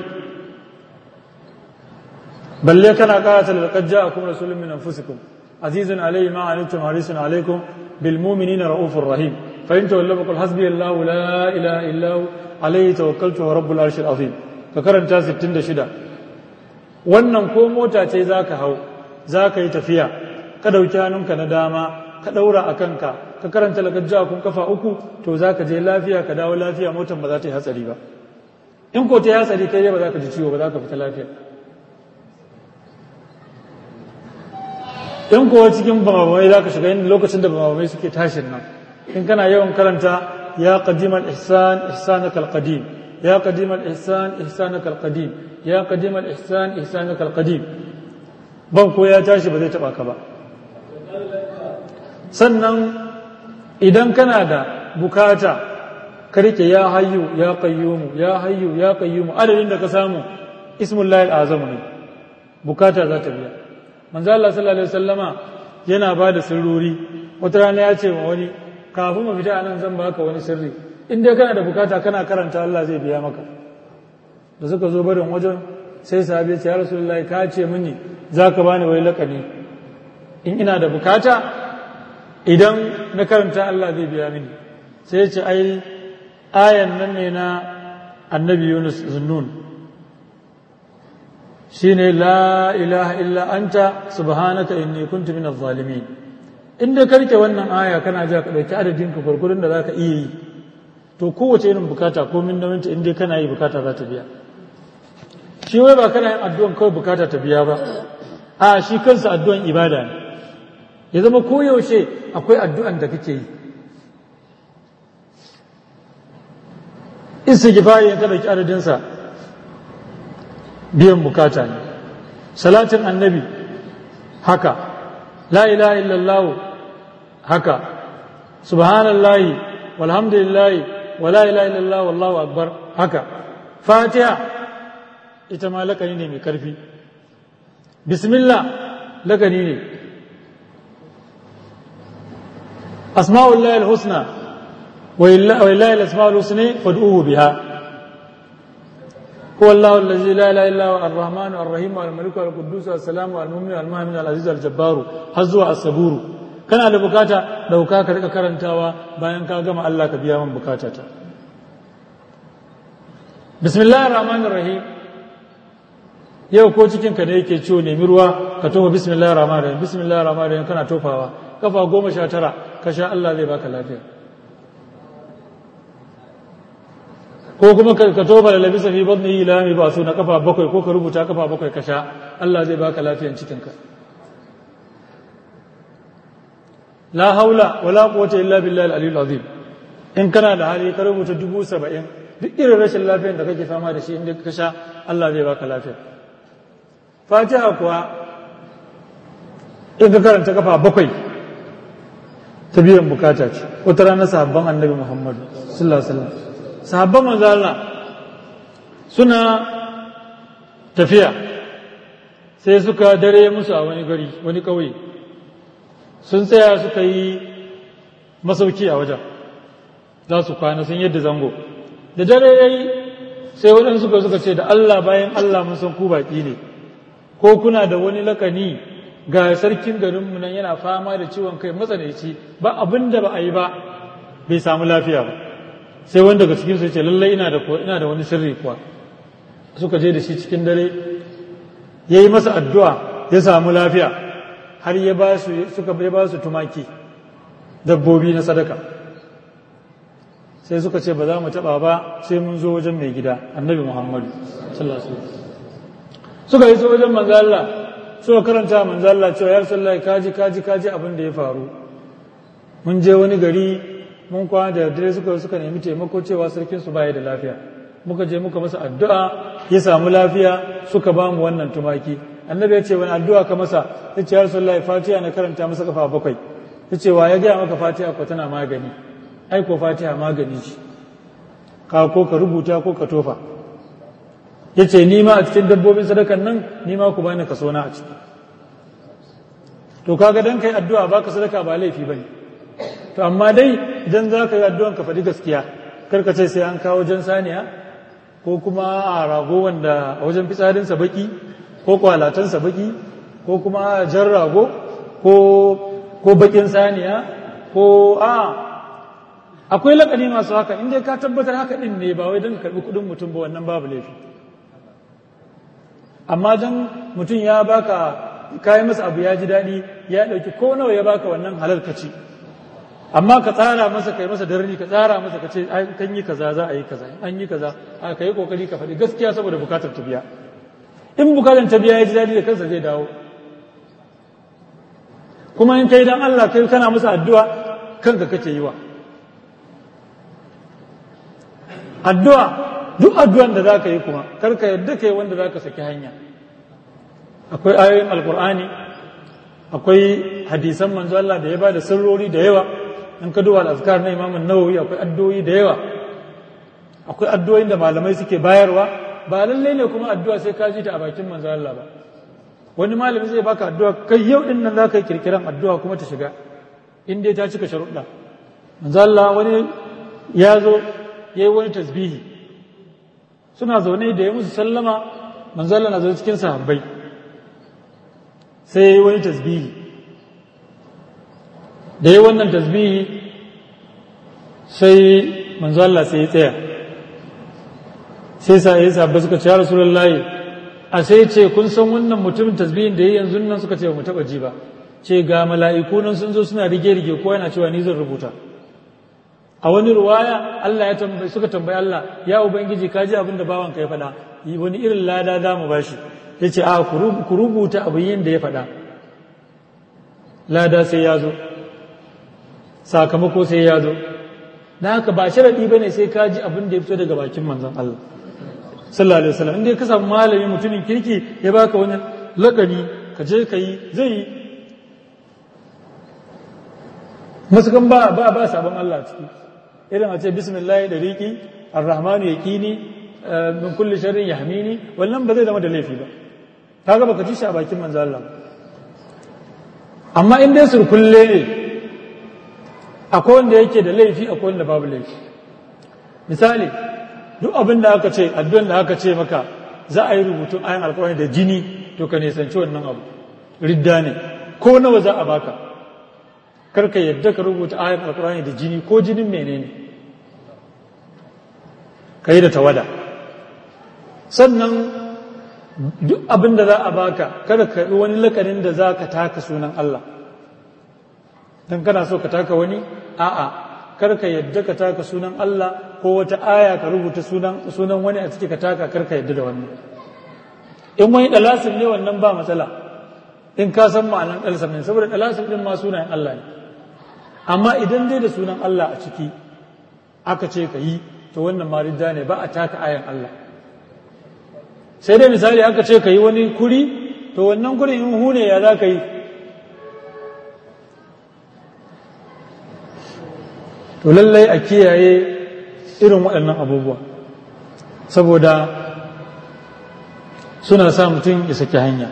balle kana karata laqad ja'akum rasulun min anfusikum azizun alayhi ma anittum harisun alaykum bil mu'minina raufur rahim fa in tawallaw qul hasbiyallahu la ilaha illa hu alayhi tawakkaltu wa rabbul arshil azim ka karanta 66 wannan ko mota ce zaka hau zaka yi tafiya ka dauki hannunka na dama ka daura a kanka ka karanta laqad ja'akum kafa uku to zaka je lafiya ka dawo lafiya motar ba za ta yi hatsari ba in ko ta yi hatsari kai ba za ka ji ciwo ba za ka fita lafiya in kowa cikin bamamai za ka shiga yin lokacin da bamamai suke tashin nan in kana yawan karanta ya qadimal ihsan ihsanaka alqadim ya qadimal ihsan ihsanaka alqadim ya qadimal ihsan ihsanaka alqadim ban ko ya tashi ba zai taba ka ba sannan idan kana da bukata ka rike ya hayyu ya qayyumu ya hayyu ya qayyumu adadin da ka samu ismullahi alazam ne bukata za ta biya manzo Allah sallallahu alaihi wasallama yana ba da sirrori wata rana ya ce wa wani kafin mu fita anan zan baka wani sirri in dai kana da bukata kana karanta Allah zai biya maka da suka zo barin wajen sai sahabi ya ce ya rasulullahi ka ce mini zaka bani wai lakani in ina da bukata idan na karanta Allah zai biya mini sai ya ce ai ayan nan ne na annabi Yunus zunnun shine la ilaha illa anta subhanaka inni kuntu minaz zalimin inda karke wannan aya kana ja ka dauki adadin ka gurgurun da zaka iya yi to kowace irin bukata ko min nauyinta in dai kana yi bukata za ta biya shi wai ba kana yin addu'an kawai bukata ta biya ba a shi kansa addu'an ibada ne ya zama koyaushe akwai addu'an da kake yi istighfari in ka dauki adadinsa biyan bukata ne salatin annabi haka la ilaha illallah haka subhanallahi walhamdulillahi wa la ilaha illallah wallahu akbar haka fatiha ita ma lakani ne mai karfi bismillah lakani ne asma'ullahi alhusna wa lillahi al-asma'ul husna fad'uhu biha هو الله الذي لا اله الا هو الرحمن الرحيم الملك القدوس السلام المؤمن المؤمن العزيز الجبار hazzuwa الصبور kana da bukata dauka ka rika karantawa bayan ka gama Allah ka biya min bukatata bismillahir rahmanir rahim yau ko cikin ka da yake ciwo nemi ruwa ka tofa bismillahir rahmanir rahim bismillahir rahmanir rahim kana tofawa kafa goma sha tara ka sha Allah zai baka lafiya ko kuma ka toba da labisa fi batni ila mi ba su na kafa bakwai ko ka rubuta kafa bakwai ka sha Allah zai baka lafiyan cikinka la haula wala quwwata illa billahi al-aliyyil azim in kana da hali ka rubuta dubu saba'in duk irin rashin lafiyan da kake fama da shi inda ka sha Allah zai baka lafiya fatiha kuwa in ka karanta kafa bakwai ta biyan bukata ce wata rana sahabban annabi muhammadu sallallahu alaihi wasallam sahabban manzo Allah suna tafiya sai suka dare musu a wani gari wani ƙauye sun tsaya suka yi masauki a wajen za su kwana sun yadda zango da dare ya yi sai waɗansu suka suka ce da Allah bayan Allah mun san ku baƙi ne ko kuna da wani lakani ga sarkin garinmu nan yana fama da ciwon kai matsanaici ba abin da ba a yi ba bai samu lafiya ba sai wanda daga cikinsu ce lallai ina da ina da wani sirri kuwa suka je da shi cikin dare ya yi masa addu'a ya samu lafiya har ya ba su suka ya ba su tumaki dabbobi na sadaka sai suka ce ba za mu taɓa ba sai mun zo wajen mai gida annabi muhammadu sallallahu alaihi wasallam suka yi so wajen manzo Allah suka karanta manzo Allah cewa ya rasulullahi kaji kaji kaji abin da ya faru mun je wani gari mun kwana da dare suka suka nemi taimako cewa sarkin su baya da lafiya muka je muka masa addu'a ya samu lafiya suka ba mu wannan tumaki annabi ya ce wani addu'a ka masa ya ce ya rasulullahi fatiha na karanta masa kafa bakwai ya ce wa ya gaya maka fatiha ko tana magani ai ko fatiha magani ce ka ko ka rubuta ko ka tofa ya ce ni ma a cikin dabbobin sadakan nan ni ma ku bani kaso na a ciki to kaga dan kai addu'a baka sadaka ba laifi bane to amma dai idan za ka yi addu'an ka faɗi gaskiya karka ce sai an kawo jan saniya ko kuma a rago wanda a wajen fitsarinsa baki ko kwalatansa baki ko kuma jan rago ko bakin saniya ko a akwai lakani masu haka inda ka tabbatar haka ɗin ne ba wai don karɓi kuɗin mutum ba wannan babu laifi amma don mutum ya baka kayi masa abu ya ji daɗi ya ɗauki ko nawa ya baka wannan halal ka ci amma ka tsara masa kai masa darni ka tsara masa ka ce kan yi kaza za a yi kaza an yi kaza a ka yi kokari ka faɗi gaskiya saboda bukatar ta biya in bukatar ta biya ya ji daɗi da kansa zai dawo kuma in kai dan Allah kai kana masa addu'a kanka kake yi wa addu'a duk addu'an da za ka yi kuma kar ka yadda kai wanda za ka saki hanya akwai ayoyin alkur'ani akwai hadisan manzo Allah da ya ba da sirrori da yawa in ka duba al-azkar na Imam Nawawi akwai addu'o'i da yawa akwai addu'o'in da malamai suke bayarwa ba lalle ne kuma addu'a sai ka ji ta a bakin manzo Allah ba wani malami zai baka addu'a kai yau din nan zaka yi kirkiran addu'a kuma ta shiga in dai ta cika sharuɗa manzo Allah wani ya zo yayi wani tasbihi suna zaune da ya musu sallama manzo Allah na zo cikin sahabbai sai yayi wani tasbihi da yayi wannan tasbihi sai manzo Allah sai ya tsaya sai sa ya sahabbai suka ce ya rasulullahi a sai ce kun san wannan mutumin tasbihin da yayi yanzu nan suka ce ba mu taba ji ba ce ga mala'iku nan sun zo suna rige-rige ko yana cewa ni zan rubuta a wani ruwaya Allah ya tambayi suka tambayi Allah ya ubangiji ka ji abin da bawanka ya faɗa wani irin lada za mu bashi ya ce a ku rubuta abin yin da ya faɗa lada sai ya zo sakamako sai ya zo na haka ba sharaɗi ba ne sai ka ji abin da ya fito daga bakin manzon Allah sallallahu alaihi wasallam inda ka samu malami mutumin kirki ya baka wani lakani ka je ka yi zai yi masukan ba ba ba sabon Allah ciki irin a ce bismillah da riki arrahmanu yaqini min kulli sharrin yahmini wannan ba zai zama da laifi ba kaga baka ci shi a bakin manzo Allah amma in dai surkulle ne akwai wanda yake da laifi akwai wanda babu laifi misali duk abin da aka ce addu'an da aka ce maka za a yi rubutun ayan alƙawari da jini to ka nisanci wannan abu ridda ne ko nawa za a baka karka yadda ka rubuta ayan alkurani da jini ko jinin menene ka yi da tawada sannan duk abin da za a baka kada ka yi wani lakanin da za ka taka sunan Allah don kana so ka taka wani a'a kar ka yadda ka taka sunan Allah ko wata aya ka rubuta sunan wani a ciki ka taka kar ka yadda da wannan in wani dalasin ne wannan ba matsala in ka san ma'anan dalasin ne saboda dalasin din ma sunayen Allah ne amma idan dai da sunan Allah a ciki aka ce ka yi to wannan marida ne ba a taka ayan Allah sai dai misali aka ce ka yi wani kuri to wannan kuri in hune ya za ka yi to lallai a kiyaye irin waɗannan abubuwa saboda suna sa mutum ya saki hanya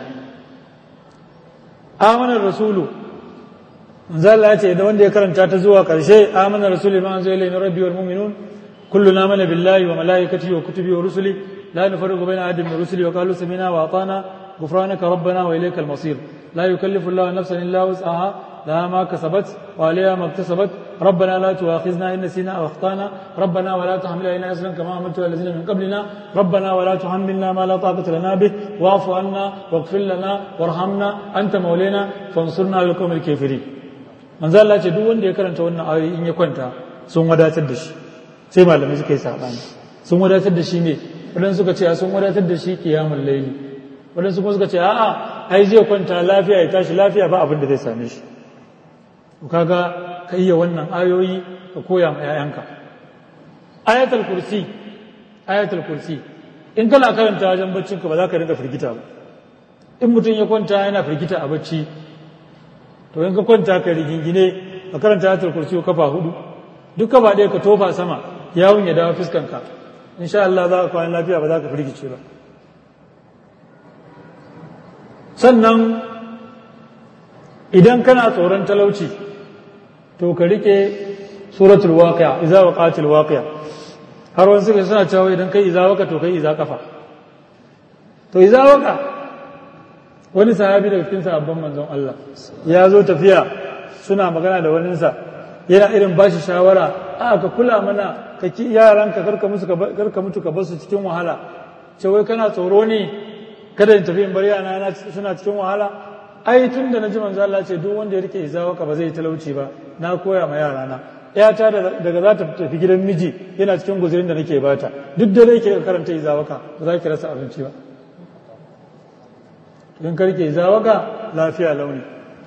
amanar rasulu zalla ce da wanda ya karanta ta zuwa ƙarshe amanar rasulu ma zai lai rabbi wal mu'minun kullu na mana billahi wa malaikatihi wa kutubi wa rusuli la nufarriqu baina ahadin min rusuli wa qalu sami'na wa atana غفرانك ربنا وإليك المصير لا يكلف الله نفسا إلا وسعها لها ما كسبت وعليها ما اكتسبت ربنا لا تؤاخذنا إن نسينا أو أخطأنا ربنا ولا تحمل علينا إسرا كما عملت على الذين من قبلنا ربنا ولا تحملنا ما لا طاقة لنا به واعف عنا واغفر لنا وارحمنا أنت مولانا فانصرنا على القوم الكافرين من ذا الله duk wanda ya karanta wannan ayoyi in ya kwanta sun wadatar da shi sai malamai suka yi sabani sun wadatar da shi ne wadansu suka ce sun wadatar da shi kiyamul laili wadansu kuma suka ce a'a ai zai kwanta lafiya ya tashi lafiya ba abin da zai same shi kaga ka iya wannan ayoyi ka koya ma 'ya'yanka ayatul kursi ayatul kursi in kana karanta wajen baccin ka ba za ka rinka firgita ba in mutum ya kwanta yana firgita a bacci to in ka kwanta ka rigingine ka karanta ayatul kursi kafa hudu duk kafa ɗaya ka tofa sama yawon ya dawo fuskanka insha Allah za ka kwana lafiya ba za ka firgice ba sannan idan kana tsoron talauci to ka rike suratul waqi'a idza waqatil waqi'a har wani suka suna cewa idan kai idza waqa to kai idza kafa to idza waqa wani sahabi daga cikin sahabban manzon Allah ya zo tafiya suna magana da waninsa yana irin bashi shawara a ka kula mana ka ki yaranka karka musu karka mutu ka basu cikin wahala ce wai kana tsoro ne kada in tafi in bar yana suna cikin wahala ai tun da na ji manzo Allah ce duk wanda ya rike izawaka ba zai yi talauci ba na koya ma yara na yata daga za ta tafi gidan miji yana cikin guzurin da nake bata duk da yake karanta izawaka ba za ki rasa abinci ba in ka rike izawaka lafiya launi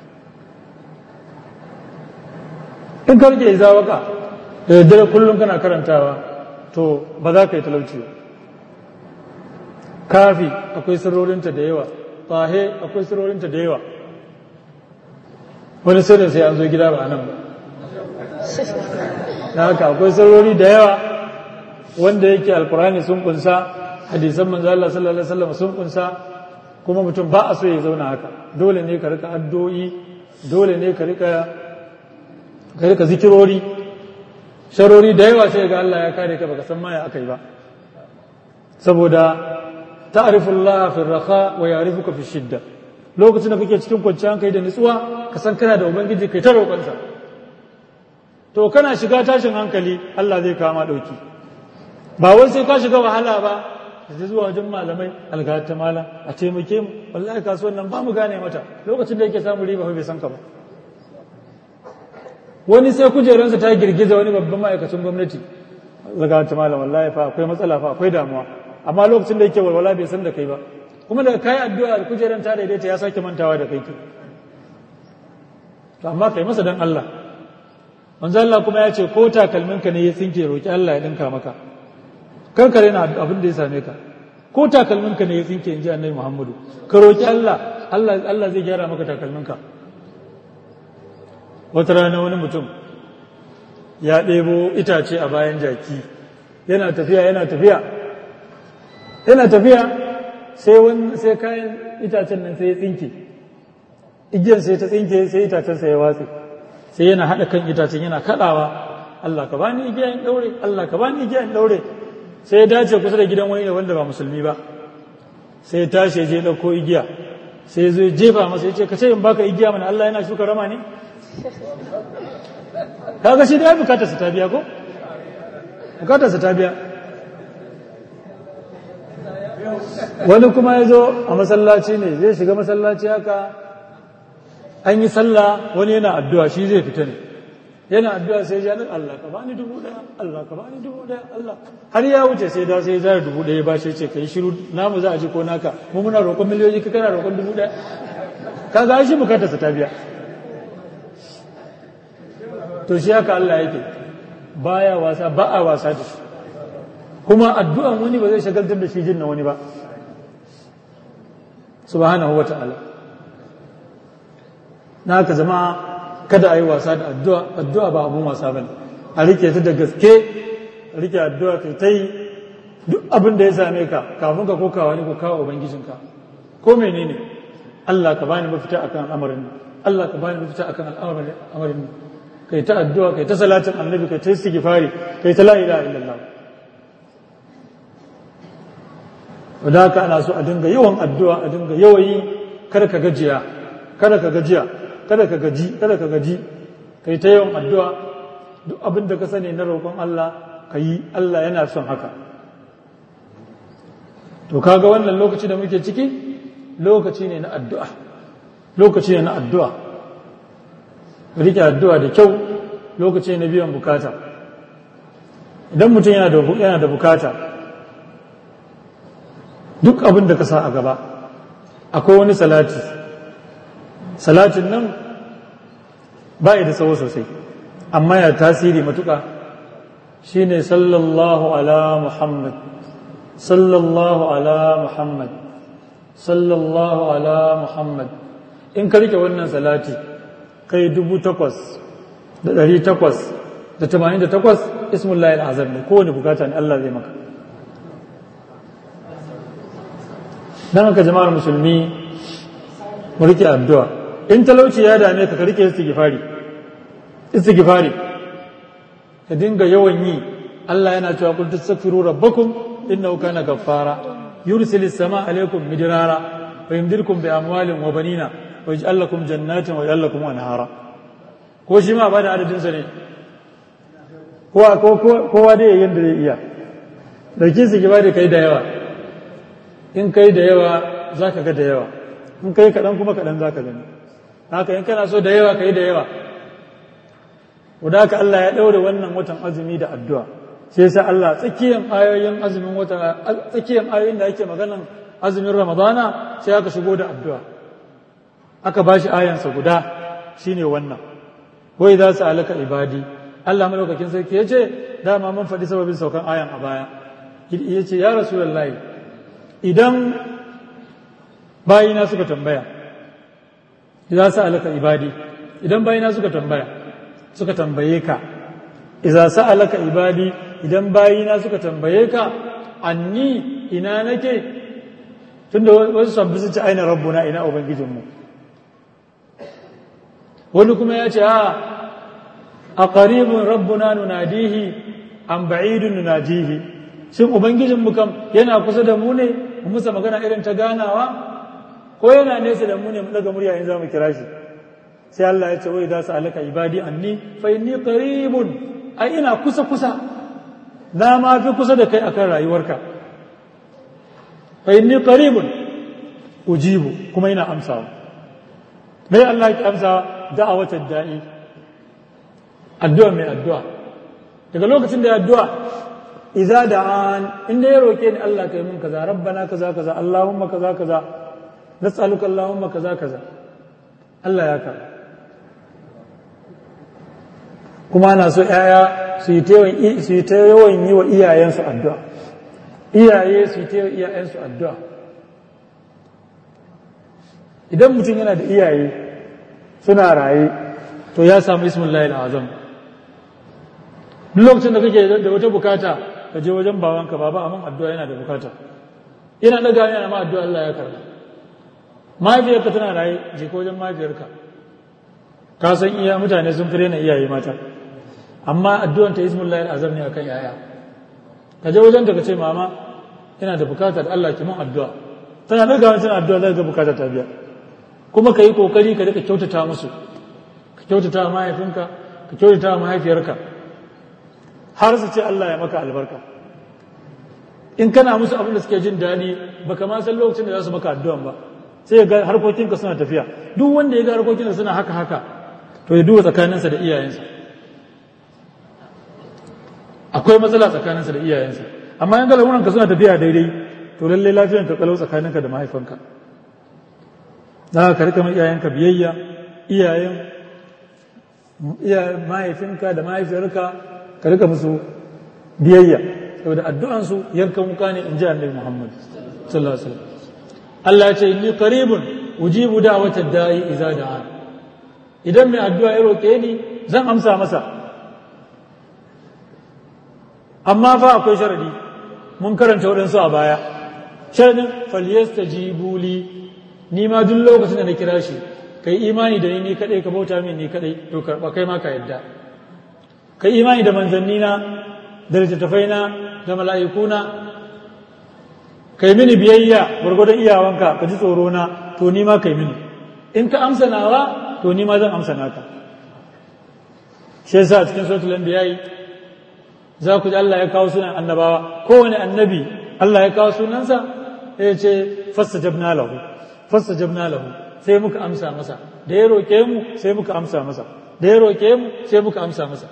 in ka rike izawaka da daddare kullum kana karantawa to ba za ka yi talauci ba kafi akwai sirrorinta da yawa tahe akwai sirrorinta da yawa wani sirrin sai an zo gida ba nan ba na haka akwai sirrori da yawa wanda yake alkurani sun kunsa hadisan manzo Allah sallallahu alaihi wasallam sun kunsa kuma mutum ba a so ya zauna haka dole ne ka rika addu'o'i dole ne ka rika ka rika zikirori sharori da yawa sai ga Allah ya kare ka baka san ma ya akai ba saboda ta'rifullah fi raha wa ya'rifuka fi shidda lokacin da kake cikin kwanciyar hankali da nutsuwa ka san kana da ubangiji kai ta roƙonsa to kana shiga tashin hankali Allah zai kama ɗauki ba wai sai ka shiga wahala ba da zuwa wajen malamai algata malam a taimake mu wallahi kasuwan nan ba mu gane mata lokacin da yake samu riba bai san ka ba wani sai kujeransa ta girgiza wani babban ma'aikacin gwamnati algata malam wallahi fa akwai matsala fa akwai damuwa amma lokacin da yake walwala bai san da kai ba kuma daga kai addu'a kujeran ta daidaita ya sake mantawa da kai to amma kai masa dan Allah manzo Allah kuma ya ce ko takalminka ne ya tsinke roki Allah ya dinka maka kar ka rena abin da ya same ka ko takalminka ne ya tsinke inji annabi Muhammadu ka roki Allah Allah Allah zai gyara maka takalminka wata rana wani mutum ya ɗebo itace a bayan jaki yana tafiya yana tafiya yana tafiya sai wani sai kayan itacen nan sai ya tsinke igiyar sai ta tsinke sai itacen sai ya watse sai yana haɗa kan itacen yana kaɗawa Allah ka bani igiya in ɗaure Allah ka bani igiya in ɗaure sai ya dace kusa da gidan wani wanda ba musulmi ba sai ya tashi ya je ɗauko igiya sai ya zo ya jefa masa ya ce ka ce in baka igiya mana Allah yana shuka rama ne kaga shi da ya bukatar sa ta biya ko bukatar sa ta biya wani kuma ya zo a masallaci ne zai shiga masallaci haka an yi sallah wani yana addu'a shi zai fita ne yana addu'a sai ya nan Allah ka bani dubu daya Allah ka bani dubu daya Allah har ya wuce sai da sai zai dubu daya ba shi ce kai shiru namu za a ji ko naka mu muna roƙon miliyoyi ka kana roƙon dubu daya kaga shi bukatar sa ta biya to shi haka Allah yake baya wasa ba a wasa da shi kuma addu'an wani ba zai shagaltar da shi jin na wani ba subhanahu wata'ala na haka jama'a kada a yi wasa da addu'a addu'a ba abun wasa bane a rike ta da gaske a rike addu'a kai ta yi duk abin da ya same ka kafin ka kokawa ne ko kawo ubangijinka ko menene Allah ka bani mafita akan al'amarin nan Allah ka bani mafita akan al'amarin nan kai ta addu'a kai ta salatin annabi kai ta istighfari kai ta la ilaha illallah wadda haka ana so a dinga yawan addu'a a dinga yawayi kada ka gajiya kada ka gajiya kada ka gaji kada ka gaji kai ta yawan addu'a duk abin da ka sani na roƙon Allah ka yi Allah yana son haka to kaga wannan lokaci da muke ciki lokaci ne na addu'a lokaci ne na addu'a rike addu'a da kyau lokaci ne na biyan bukata idan mutum yana da bukata duk abin da ka sa a gaba akwai wani salati salatin nan ba da tsawo sosai amma ya tasiri matuƙa shine sallallahu ala muhammad sallallahu ala muhammad sallallahu ala muhammad in ka rike wannan salati kai dubu takwas da ɗari takwas da tamanin da takwas ismullahi al'azam ne kowane bukata ne Allah zai maka don haka jama'ar musulmi mu rike addu'a in talauci ya dame ka ka rike istighfari istighfari ka dinga yawan yi Allah yana cewa kul tastaghfiru rabbakum innahu kana ghaffara yursilis sama alaikum midrara wa yumdirkum bi amwalin wa banina wa yaj'al lakum jannatin wa yaj'al lakum anhara ko shi ma ba da adadin sa ne kowa kowa dai yayin da zai iya dauki istighfari kai da yawa in kai da yawa za ka ga da yawa in kai kaɗan kuma kaɗan za ka gani haka in kana so da yawa ka yi da yawa wadda haka Allah ya ɗaure wannan watan azumi da addu'a sai sa Allah tsakiyar ayoyin azumin watan tsakiyar ayoyin da ake maganan azumin ramadana sai aka shigo da addu'a aka ba shi ayansa guda shine wannan wai za su alaka ibadi Allah malaukakin sarki ya ce dama mun faɗi sababin saukan ayan a baya ya ce ya rasu idan bayina suka tambaya idan sa'alaka ibadi idan bayina suka tambaya suka tambaye ka idza sa'alaka ibadi idan bayina suka tambaye ka anni ina nake tunda wasu sabbi su ci aina rabbuna ina ubangijinmu wani kuma ya ce a a qaribun rabbuna nunadihi an ba'idun nunajihi shin ubangijinmu kam yana kusa da mu ne mu musa magana irin ta ganawa ko yana nesa da mu ne mu daga murya in za mu kira shi sai Allah ya ce wai za su alaka ibadi anni fa inni qaribun ai ina kusa kusa na ma fi kusa da kai akan rayuwarka fa inni qaribun ujibu kuma ina amsawa mai Allah ya amsa da'awatar da'i addu'a mai addu'a daga lokacin da ya addu'a idza da'an inda ya roke ni Allah kai mun kaza rabbana kaza kaza allahumma kaza kaza nas'aluka allahumma kaza kaza Allah ya karba kuma ana so ‘ya'ya su yi ta yawan yi wa iyayensu addu'a iyaye su yi ta yawan iyayensu addu'a idan mutum yana da iyaye suna raye to ya samu ismin layin azam duk lokacin da kake da wata bukata ka je wajen babanka baba amma addu'a yana da bukata yana daga yana ma addu'a Allah ya karba mahaifiyarka tana raye je ka wajen mahaifiyarka ka san iya mutane sun fi rena iyaye mata amma addu'an ta ismullahi azam ne akan yaya ka je wajen ka ce mama ina da bukata da Allah ki mun addu'a tana daga wani tana addu'a zaka ga bukata ta biya kuma ka yi kokari ka rika kyautata musu ka kyautata mahaifinka ka kyautata mahaifiyarka har su ce Allah ya maka albarka in kana musu abin da suke jin daɗi baka ma san lokacin da za su maka addu'an ba sai ga harkokinka suna tafiya duk wanda ya ga harkokinka suna haka haka to ya duba tsakaninsa da iyayensa akwai matsala tsakaninsa da iyayensa amma yan galamuranka suna tafiya daidai to lallai lafiyan ka kalau tsakaninka da mahaifanka za ka rika mai iyayenka biyayya iyayen mahaifinka da mahaifiyarka ka rika musu biyayya saboda addu'ansu yankan wuka ne in ji annabi muhammad sallallahu alaihi wasallam Allah ya ce inni qaribun ujibu da'watad da'i idza da'a idan mai addu'a ya roke ni zan amsa masa amma fa akwai sharadi mun karanta waɗansu a baya sharadin falyastajibu li ni ma duk lokacin da na kira shi kai imani da ni ni kadai ka bauta min ni kadai to karba kai ma ka yadda kai imani da manzannina da littattafaina da mala'ikuna kai mini biyayya gwargwadon iyawanka ka ji tsoro na to ni ma kai mini in ka amsa nawa to ni ma zan amsa naka shi yasa cikin suratul anbiya za ku ji Allah ya kawo sunan annabawa kowane annabi Allah ya kawo sunansa ya ce fastajabna lahu fastajabna lahu sai muka amsa masa da ya roke mu sai muka amsa masa da ya roke mu sai muka amsa masa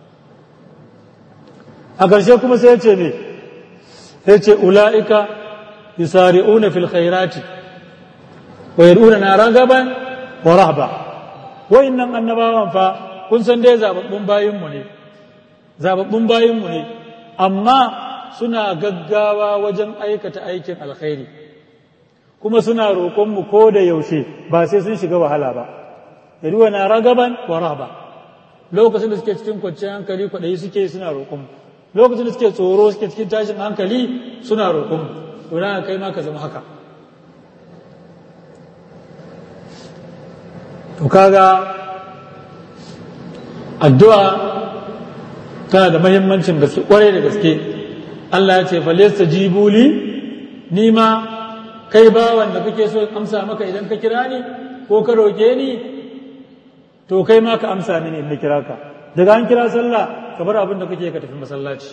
a ƙarshe kuma sai ya ce me sai ce ula'ika yusari'una fil khairati wa yad'una ragaban wa rahba wayannan annabawan fa kun san dai zababbun bayin mu ne zababbun bayin mu ne amma suna gaggawa wajen aikata aikin alkhairi kuma suna roƙon mu ko da yaushe ba sai sun shiga wahala ba yad'una ragaban wa rahba lokacin da suke cikin kwanciyar hankali kwaɗayi suke suna roƙon mu lokacin da suke tsoro suke cikin tashin hankali suna roƙon mu to na kai ma ka zama haka to kaga addu'a tana da mahimmancin gaske kwarai da gaske Allah ya ce falesta jibuli ni ma kai bawan da kake so amsa maka idan ka kira ni ko ka roƙe ni to kai ma ka amsa mini in na kira ka daga an kira sallah ka bar abin da kake ka tafi masallaci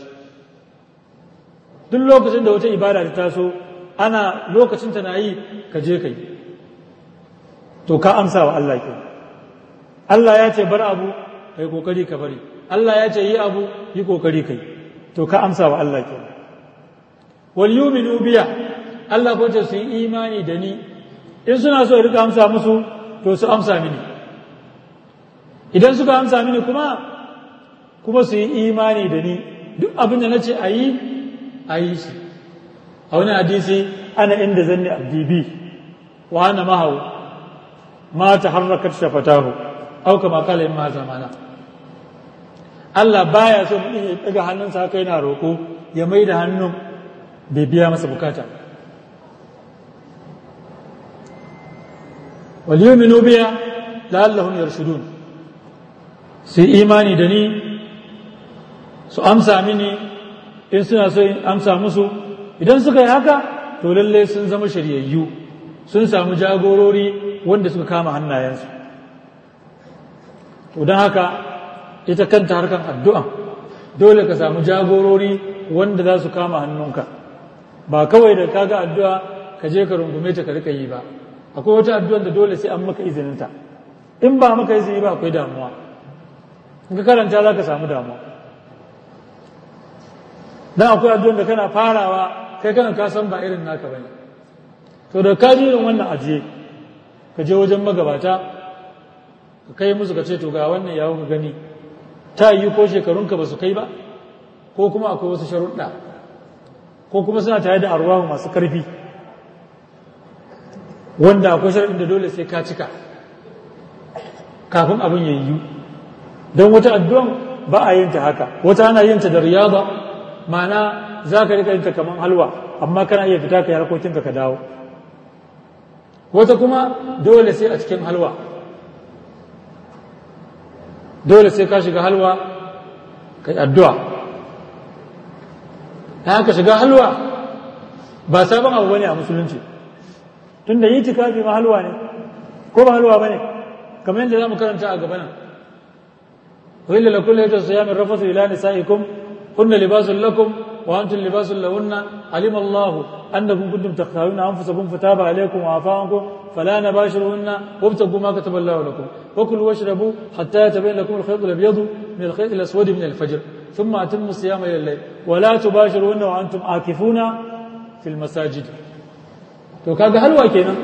duk lokacin da wata ibada ta taso ana lokacin ta na yi ka je kai to ka amsa wa Allah ke Allah ya ce bar abu kai kokari ka bari Allah ya ce yi abu yi kokari kai to ka amsa wa Allah ke wal yu'minu biya Allah ko ce su yi imani da ni in suna so rika amsa musu to su amsa mini idan suka amsa mini kuma kuma su yi imani da ni duk abin da nace a yi a yi shi a wani hadisi ana inda zanni abdi bi wa ana mahau ma ta harrakat shafatahu au kama kala in ma zamana Allah baya so mutum ya daga hannunsa haka yana roƙo ya mai da hannun bai biya masa bukata wal yu'minu biya la'allahum yarshudun su imani da ni su amsa mini in suna so in amsa musu idan suka yi haka to lalle sun zama shiryayyu sun samu jagorori wanda suka kama hannayensu to don haka ita kanta harkan addu'a dole ka samu jagorori wanda za su kama hannunka ba kawai da kaga addu'a ka je ka rungume ta ka rika yi ba akwai wata addu'a da dole sai an maka izininta in ba maka izini ba akwai damuwa in ka karanta za ka samu damuwa dan akwai addu'a da kana farawa kai kana ka san ba irin naka bane to da ka ji irin wannan ajiye ka je wajen magabata ka kai musu ka ce to ga wannan yawo ka gani ta yi ko shekarunka ba su kai ba ko kuma akwai wasu sharuɗa ko kuma suna tare da arwahu masu ƙarfi wanda akwai sharuɗin da dole sai ka cika kafin abin ya yiwu don wata addu'an ba a yin ta haka wata ana yin ta da riyada ma'ana za ka rika yin ta kamar halwa amma kana iya fita ka yi harkokinka ka dawo wata kuma dole sai a cikin halwa dole sai ka shiga halwa kai addu'a ta haka shiga halwa ba sabon abu bane a musulunci tun da yi tikafi ma halwa ne ko ba halwa bane kamar yadda za mu karanta a gaba nan wahilla la kullu yata siyamin rafasu ila nisaikum kunna libasun lakum wa antum libasun lahunna alima Allahu annakum kuntum takhtaruna anfusakum fataba alaykum wa afa ankum فلا نباشرهن وابتغوا ما كتب الله لكم وكلوا واشربوا حتى يتبين لكم الخيط الابيض من الخيط الاسود من الفجر ثم اتموا الصيام الى الليل ولا تباشرهن وانتم عاكفون في المساجد to kaga halwa kenan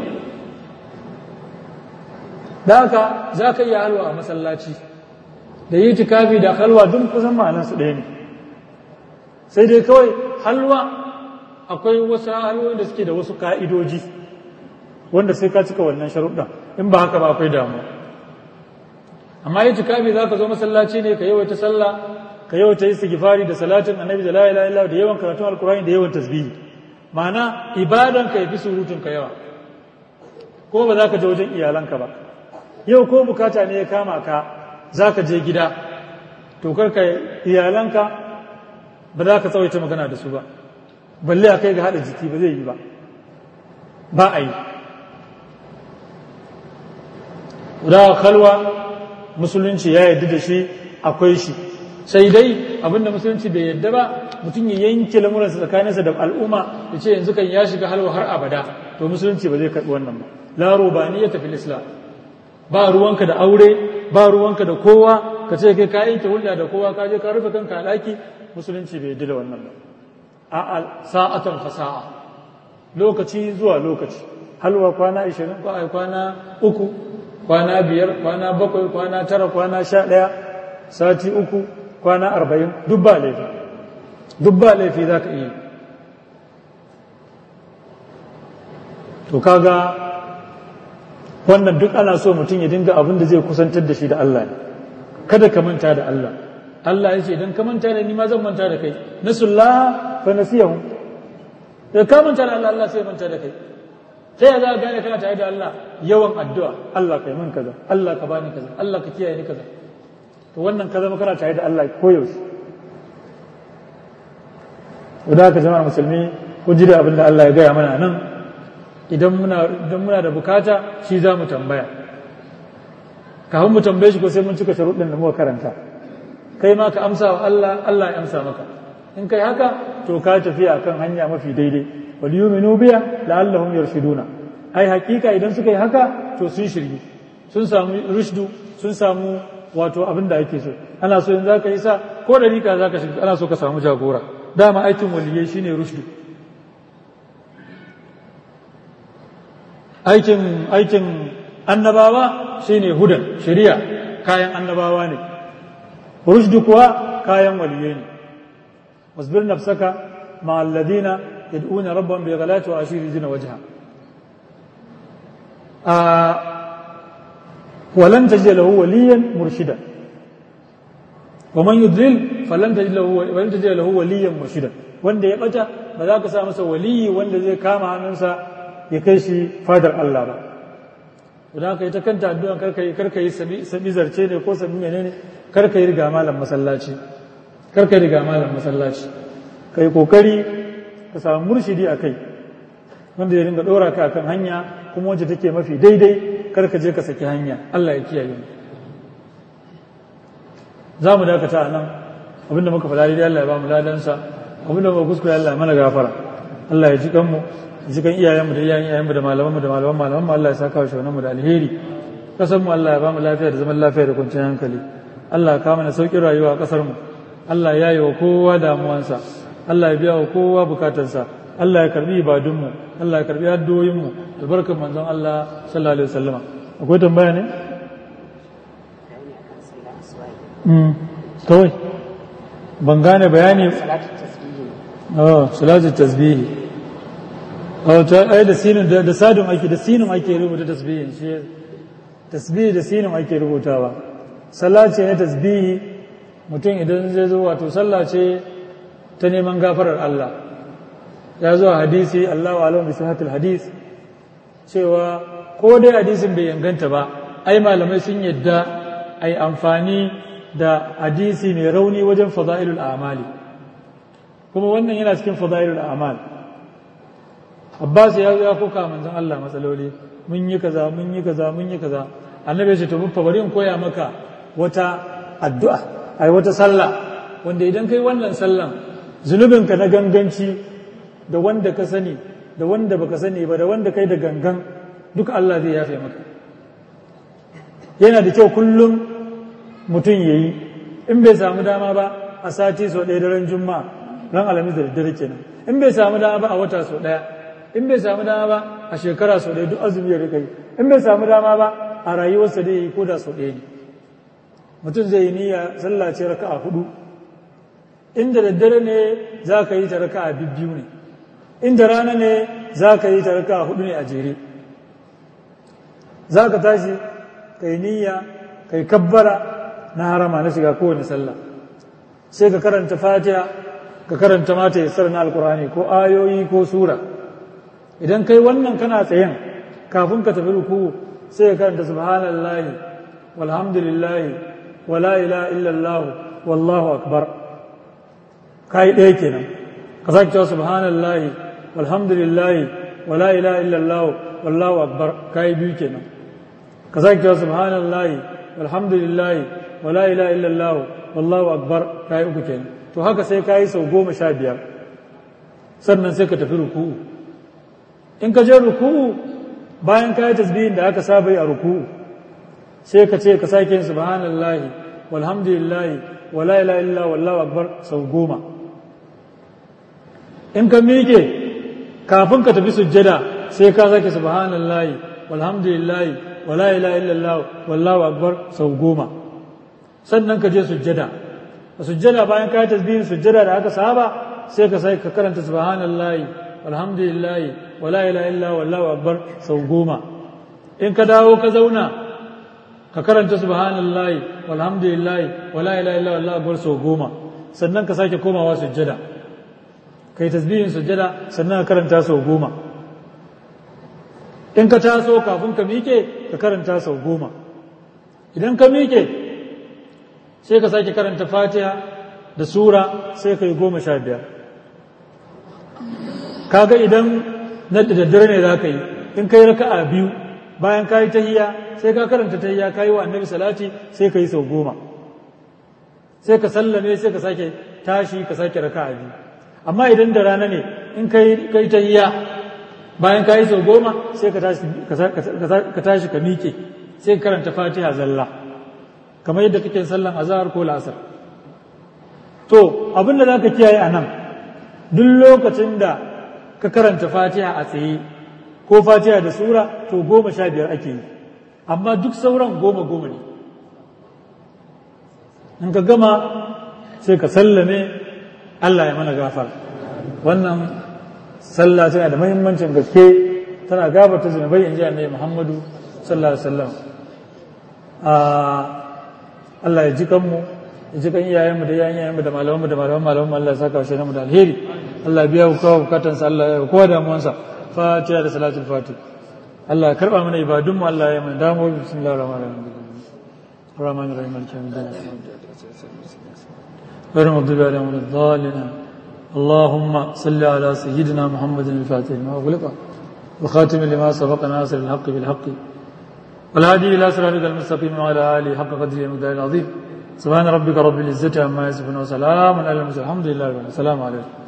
da haka za ka iya halwa a masallaci da yi tikafi da halwa duk kusan ma'anansu ɗaya ne sai dai kawai halwa akwai wasu halwoyin da suke da wasu ka'idoji wanda sai ka cika wannan sharuɗa in ba haka ba akwai damu amma yi tikafi za ka zo masallaci ne ka yawaita sallah ka yawaita istighfari da salatin annabi da la ilaha illa da yawan karatun alkurani da yawan tasbihi ma'ana ibadan ka yafi surutun ka yawa ko ba za ka je wajen iyalanka ba yau ko bukata ne ya kama ka za ka je gida to karka iyalanka ba za ka tsawaita magana da su ba balle a kai ga haɗa jiki ba zai yi ba ba a yi da kalwa musulunci ya yarda da shi akwai shi sai dai abinda musulunci bai yarda ba mutum ya yanke lamuransa tsakaninsa da al'umma ya ce yanzu kan ya shiga halwa har abada to musulunci ba zai karɓi wannan ba la rubaniyya tafi islam ba ruwanka da aure ba ruwanka da kowa ka ce kai ka yanke hulɗa da kowa ka je ka rufe kanka a ɗaki musulunci bai yarda da wannan ba a'a sa'atan fasa'a lokaci zuwa lokaci halwa kwana 20 ko ai kwana uku kwana biyar kwana bakwai kwana tara kwana sha ɗaya sati uku kwana arba'in duk ba laifi duk ba laifi za ka iya to kaga wannan duk ana so mutum ya dinga abin da zai kusantar da shi da Allah ne kada ka manta da Allah Allah ya ce idan ka manta da ni ma zan manta da kai nasullah fa nasiyahu da ka manta da Allah Allah sai manta da kai sai ya za ka gane kana tare da Allah yawan addu'a Allah kai min kaza Allah ka bani kaza Allah ka kiyaye ni kaza to wannan ka zama kana tare da Allah koyaushe da ka zama musulmi ku ji da abin da Allah ya gaya mana nan idan muna idan muna da bukata shi za mu tambaya kafin mu tambaye shi ko sai mun cika sharuɗin da muka karanta kai ma ka amsa wa Allah Allah ya amsa maka in kai haka to ka tafi akan hanya mafi daidai wal yu'minu biya la'allahum yarshuduna ai hakika idan suka yi haka to sun shirye sun samu rushdu sun samu wato abin da ake so ana so in zaka yi sa ko da rika zaka shiga ana so ka samu jagora dama aikin waliyai shine rushdu aikin aikin annabawa shine hudan shari'a kayan annabawa ne rushdu kuwa kayan waliyai ne wasbir nafsaka ma alladhina yad'una rabbahum bi ghalati wa ashiri yuzina wajha ولن تجد له وليا مرشدا ومن يضلل فلن تجد له ولن تجد له وليا مرشدا wanda ya bata ba za ka sa masa waliyi wanda zai kama hannunsa ya kai shi fadar Allah ba idan ka yi ta kanta addu'a karka yi karka yi sami zarce ne ko sami menene karka yi riga malam masallaci karka yi riga malam masallaci ka yi kokari ka samu murshidi a kai wanda ya ringa ɗora ka akan hanya kuma wacce take mafi daidai karka je ka saki hanya Allah ya kiyaye mu za mu dakata a nan abinda muka faɗa daidai Allah ya ba mu ladansa abinda muka kuskure Allah ya mana gafara Allah ya ji kanmu ya ji kan iyayenmu da iyayen iyayenmu da malamanmu da malaman malamanmu Allah ya saka wa shaunanmu da alheri kasar mu Allah ya ba mu lafiya da zaman lafiya da kwanciyar hankali Allah ya kawo mana sauƙin rayuwa a kasar mu Allah ya yi wa kowa damuwansa Allah ya biya wa kowa bukatarsa Allah ya karbi ibadunmu Allah ya karbi addu'o'inmu da barkan manzon Allah sallallahu alaihi wasallam akwai tambaya ne kawai ban gane bayani oh salatu tasbihi oh ta ai da sinin da sadun ake da sinin ake rubuta tasbihin shi tasbihi da sinin ake rubutawa sallah ce ne tasbihi mutum idan zai zo wato sallah ce ta neman gafarar Allah ya zo hadisi Allahu alam bi sihhatil hadis cewa ko dai hadisin bai inganta ba ai malamai sun yadda ai amfani da hadisi mai rauni wajen fada'ilul amali kuma wannan yana cikin fada'ilul amal Abbas ya zo ya kuka manzon Allah matsaloli mun yi kaza mun yi kaza mun yi kaza annabi ya ce to buffa bari in koya maka wata addu'a ai wata sallah wanda idan kai wannan sallan zunubinka na ganganci da wanda ka sani da wanda baka sani ba da wanda kai da gangan duka Allah zai yafe maka yana da kyau kullum mutum ya yi in bai samu dama ba a sati sau ɗaya daren juma'a ran alamis da daddare kenan in bai samu dama ba a wata sau ɗaya in bai samu dama ba a shekara sau ɗaya duk azumi ya rika yi in bai samu dama ba a rayuwarsa da ya yi koda sau ɗaya ne mutum zai yi niyya sallah ce raka'a hudu inda daddare ne za ka yi ta raka'a bibbiyu ne inda rana ne za ka yi ta raka'a hudu ne a jere za ka tashi ka yi niyya ka yi kabbara na harama na shiga kowane sallah sai ka karanta fatiha ka karanta mata ya na alkurani ko ayoyi ko sura idan kai wannan kana tsayen kafin ka tafi ruku sai ka karanta subhanallahi walhamdulillahi wala ilaha illallah wallahu akbar kai ɗaya kenan ka sake cewa subhanallahi walhamdulillahi wala ilaha illallah wallahu akbar kai biyu kenan ka sake cewa subhanallahi walhamdulillahi wala ilaha illallah wallahu akbar kai uku kenan to haka sai kai sau goma sha biyar sannan sai ka tafi ruku'u in ka je ruku'u bayan kai tasbihin da aka saba yi a ruku'u sai ka ce ka sake yin subhanallahi walhamdulillahi wala ilaha illallah wallahu akbar sau goma in ka miƙe kafin ka tafi sujjada sai ka sake subhanallahi walhamdulillahi wala ilaha illallah wallahu akbar sau goma sannan ka je sujjada a sujjada bayan ka yi tasbihin sujjada da aka saba sai ka sai ka karanta subhanallahi walhamdulillahi wala ilaha illallah wallahu akbar sau goma in ka dawo ka zauna ka karanta subhanallahi walhamdulillahi wala ilaha illallah wallahu akbar sau goma sannan ka sake komawa sujjada kai tasbihin sujjada sannan ka karanta sau goma in ka taso kafin ka miƙe ka karanta sau goma idan ka miƙe sai ka sake karanta fatiha da sura sai ka yi goma sha biyar kaga idan na da daddare ne za ka yi in ka yi raka'a biyu bayan ka yi tahiya sai ka karanta tahiya ka yi wa annabi salati sai ka yi sau goma sai ka sallame sai ka sake tashi ka sake raka'a biyu amma idan da rana ne in ka yi tahiya bayan ka yi sau goma sai ka tashi ka miƙe sai ka karanta fatiha zalla kamar yadda kake sallan azhar ko la'asar to abin da za ka kiyaye a nan duk lokacin da ka karanta fatiha a tsaye ko fatiha da sura to goma sha biyar ake yi amma duk sauran goma goma ne in ka gama sai ka sallame Allah ya mana gafar wannan sallah tana da mahimmancin gaske tana gabata zunubai in ji annabi Muhammadu sallallahu alaihi wasallam Allah ya ji kanmu ya ji kan iyayenmu da yayin iyayenmu da malamanmu da malaman malaman Allah ya saka shi mu da alheri Allah ya biya ku kawo bukatansa Allah ya kowa damuwansa fatiha da salatul fatih Allah karba mana ibadun mu Allah ya mana damu bismillahir rahmanir rahim الرحمن الرحيم مالك يوم الدين غير المغضوب عليهم ولا الضالين اللهم صل على سيدنا محمد الفاتح لما أغلق وخاتم لما سبق ناصر الحق بالحق والهادي إلى صراطك المستقيم وعلى آله حق قدره المقدار العظيم سبحان ربك رب العزة عما يصفون وسلام على المرسلين الحمد لله رب العالمين السلام عليكم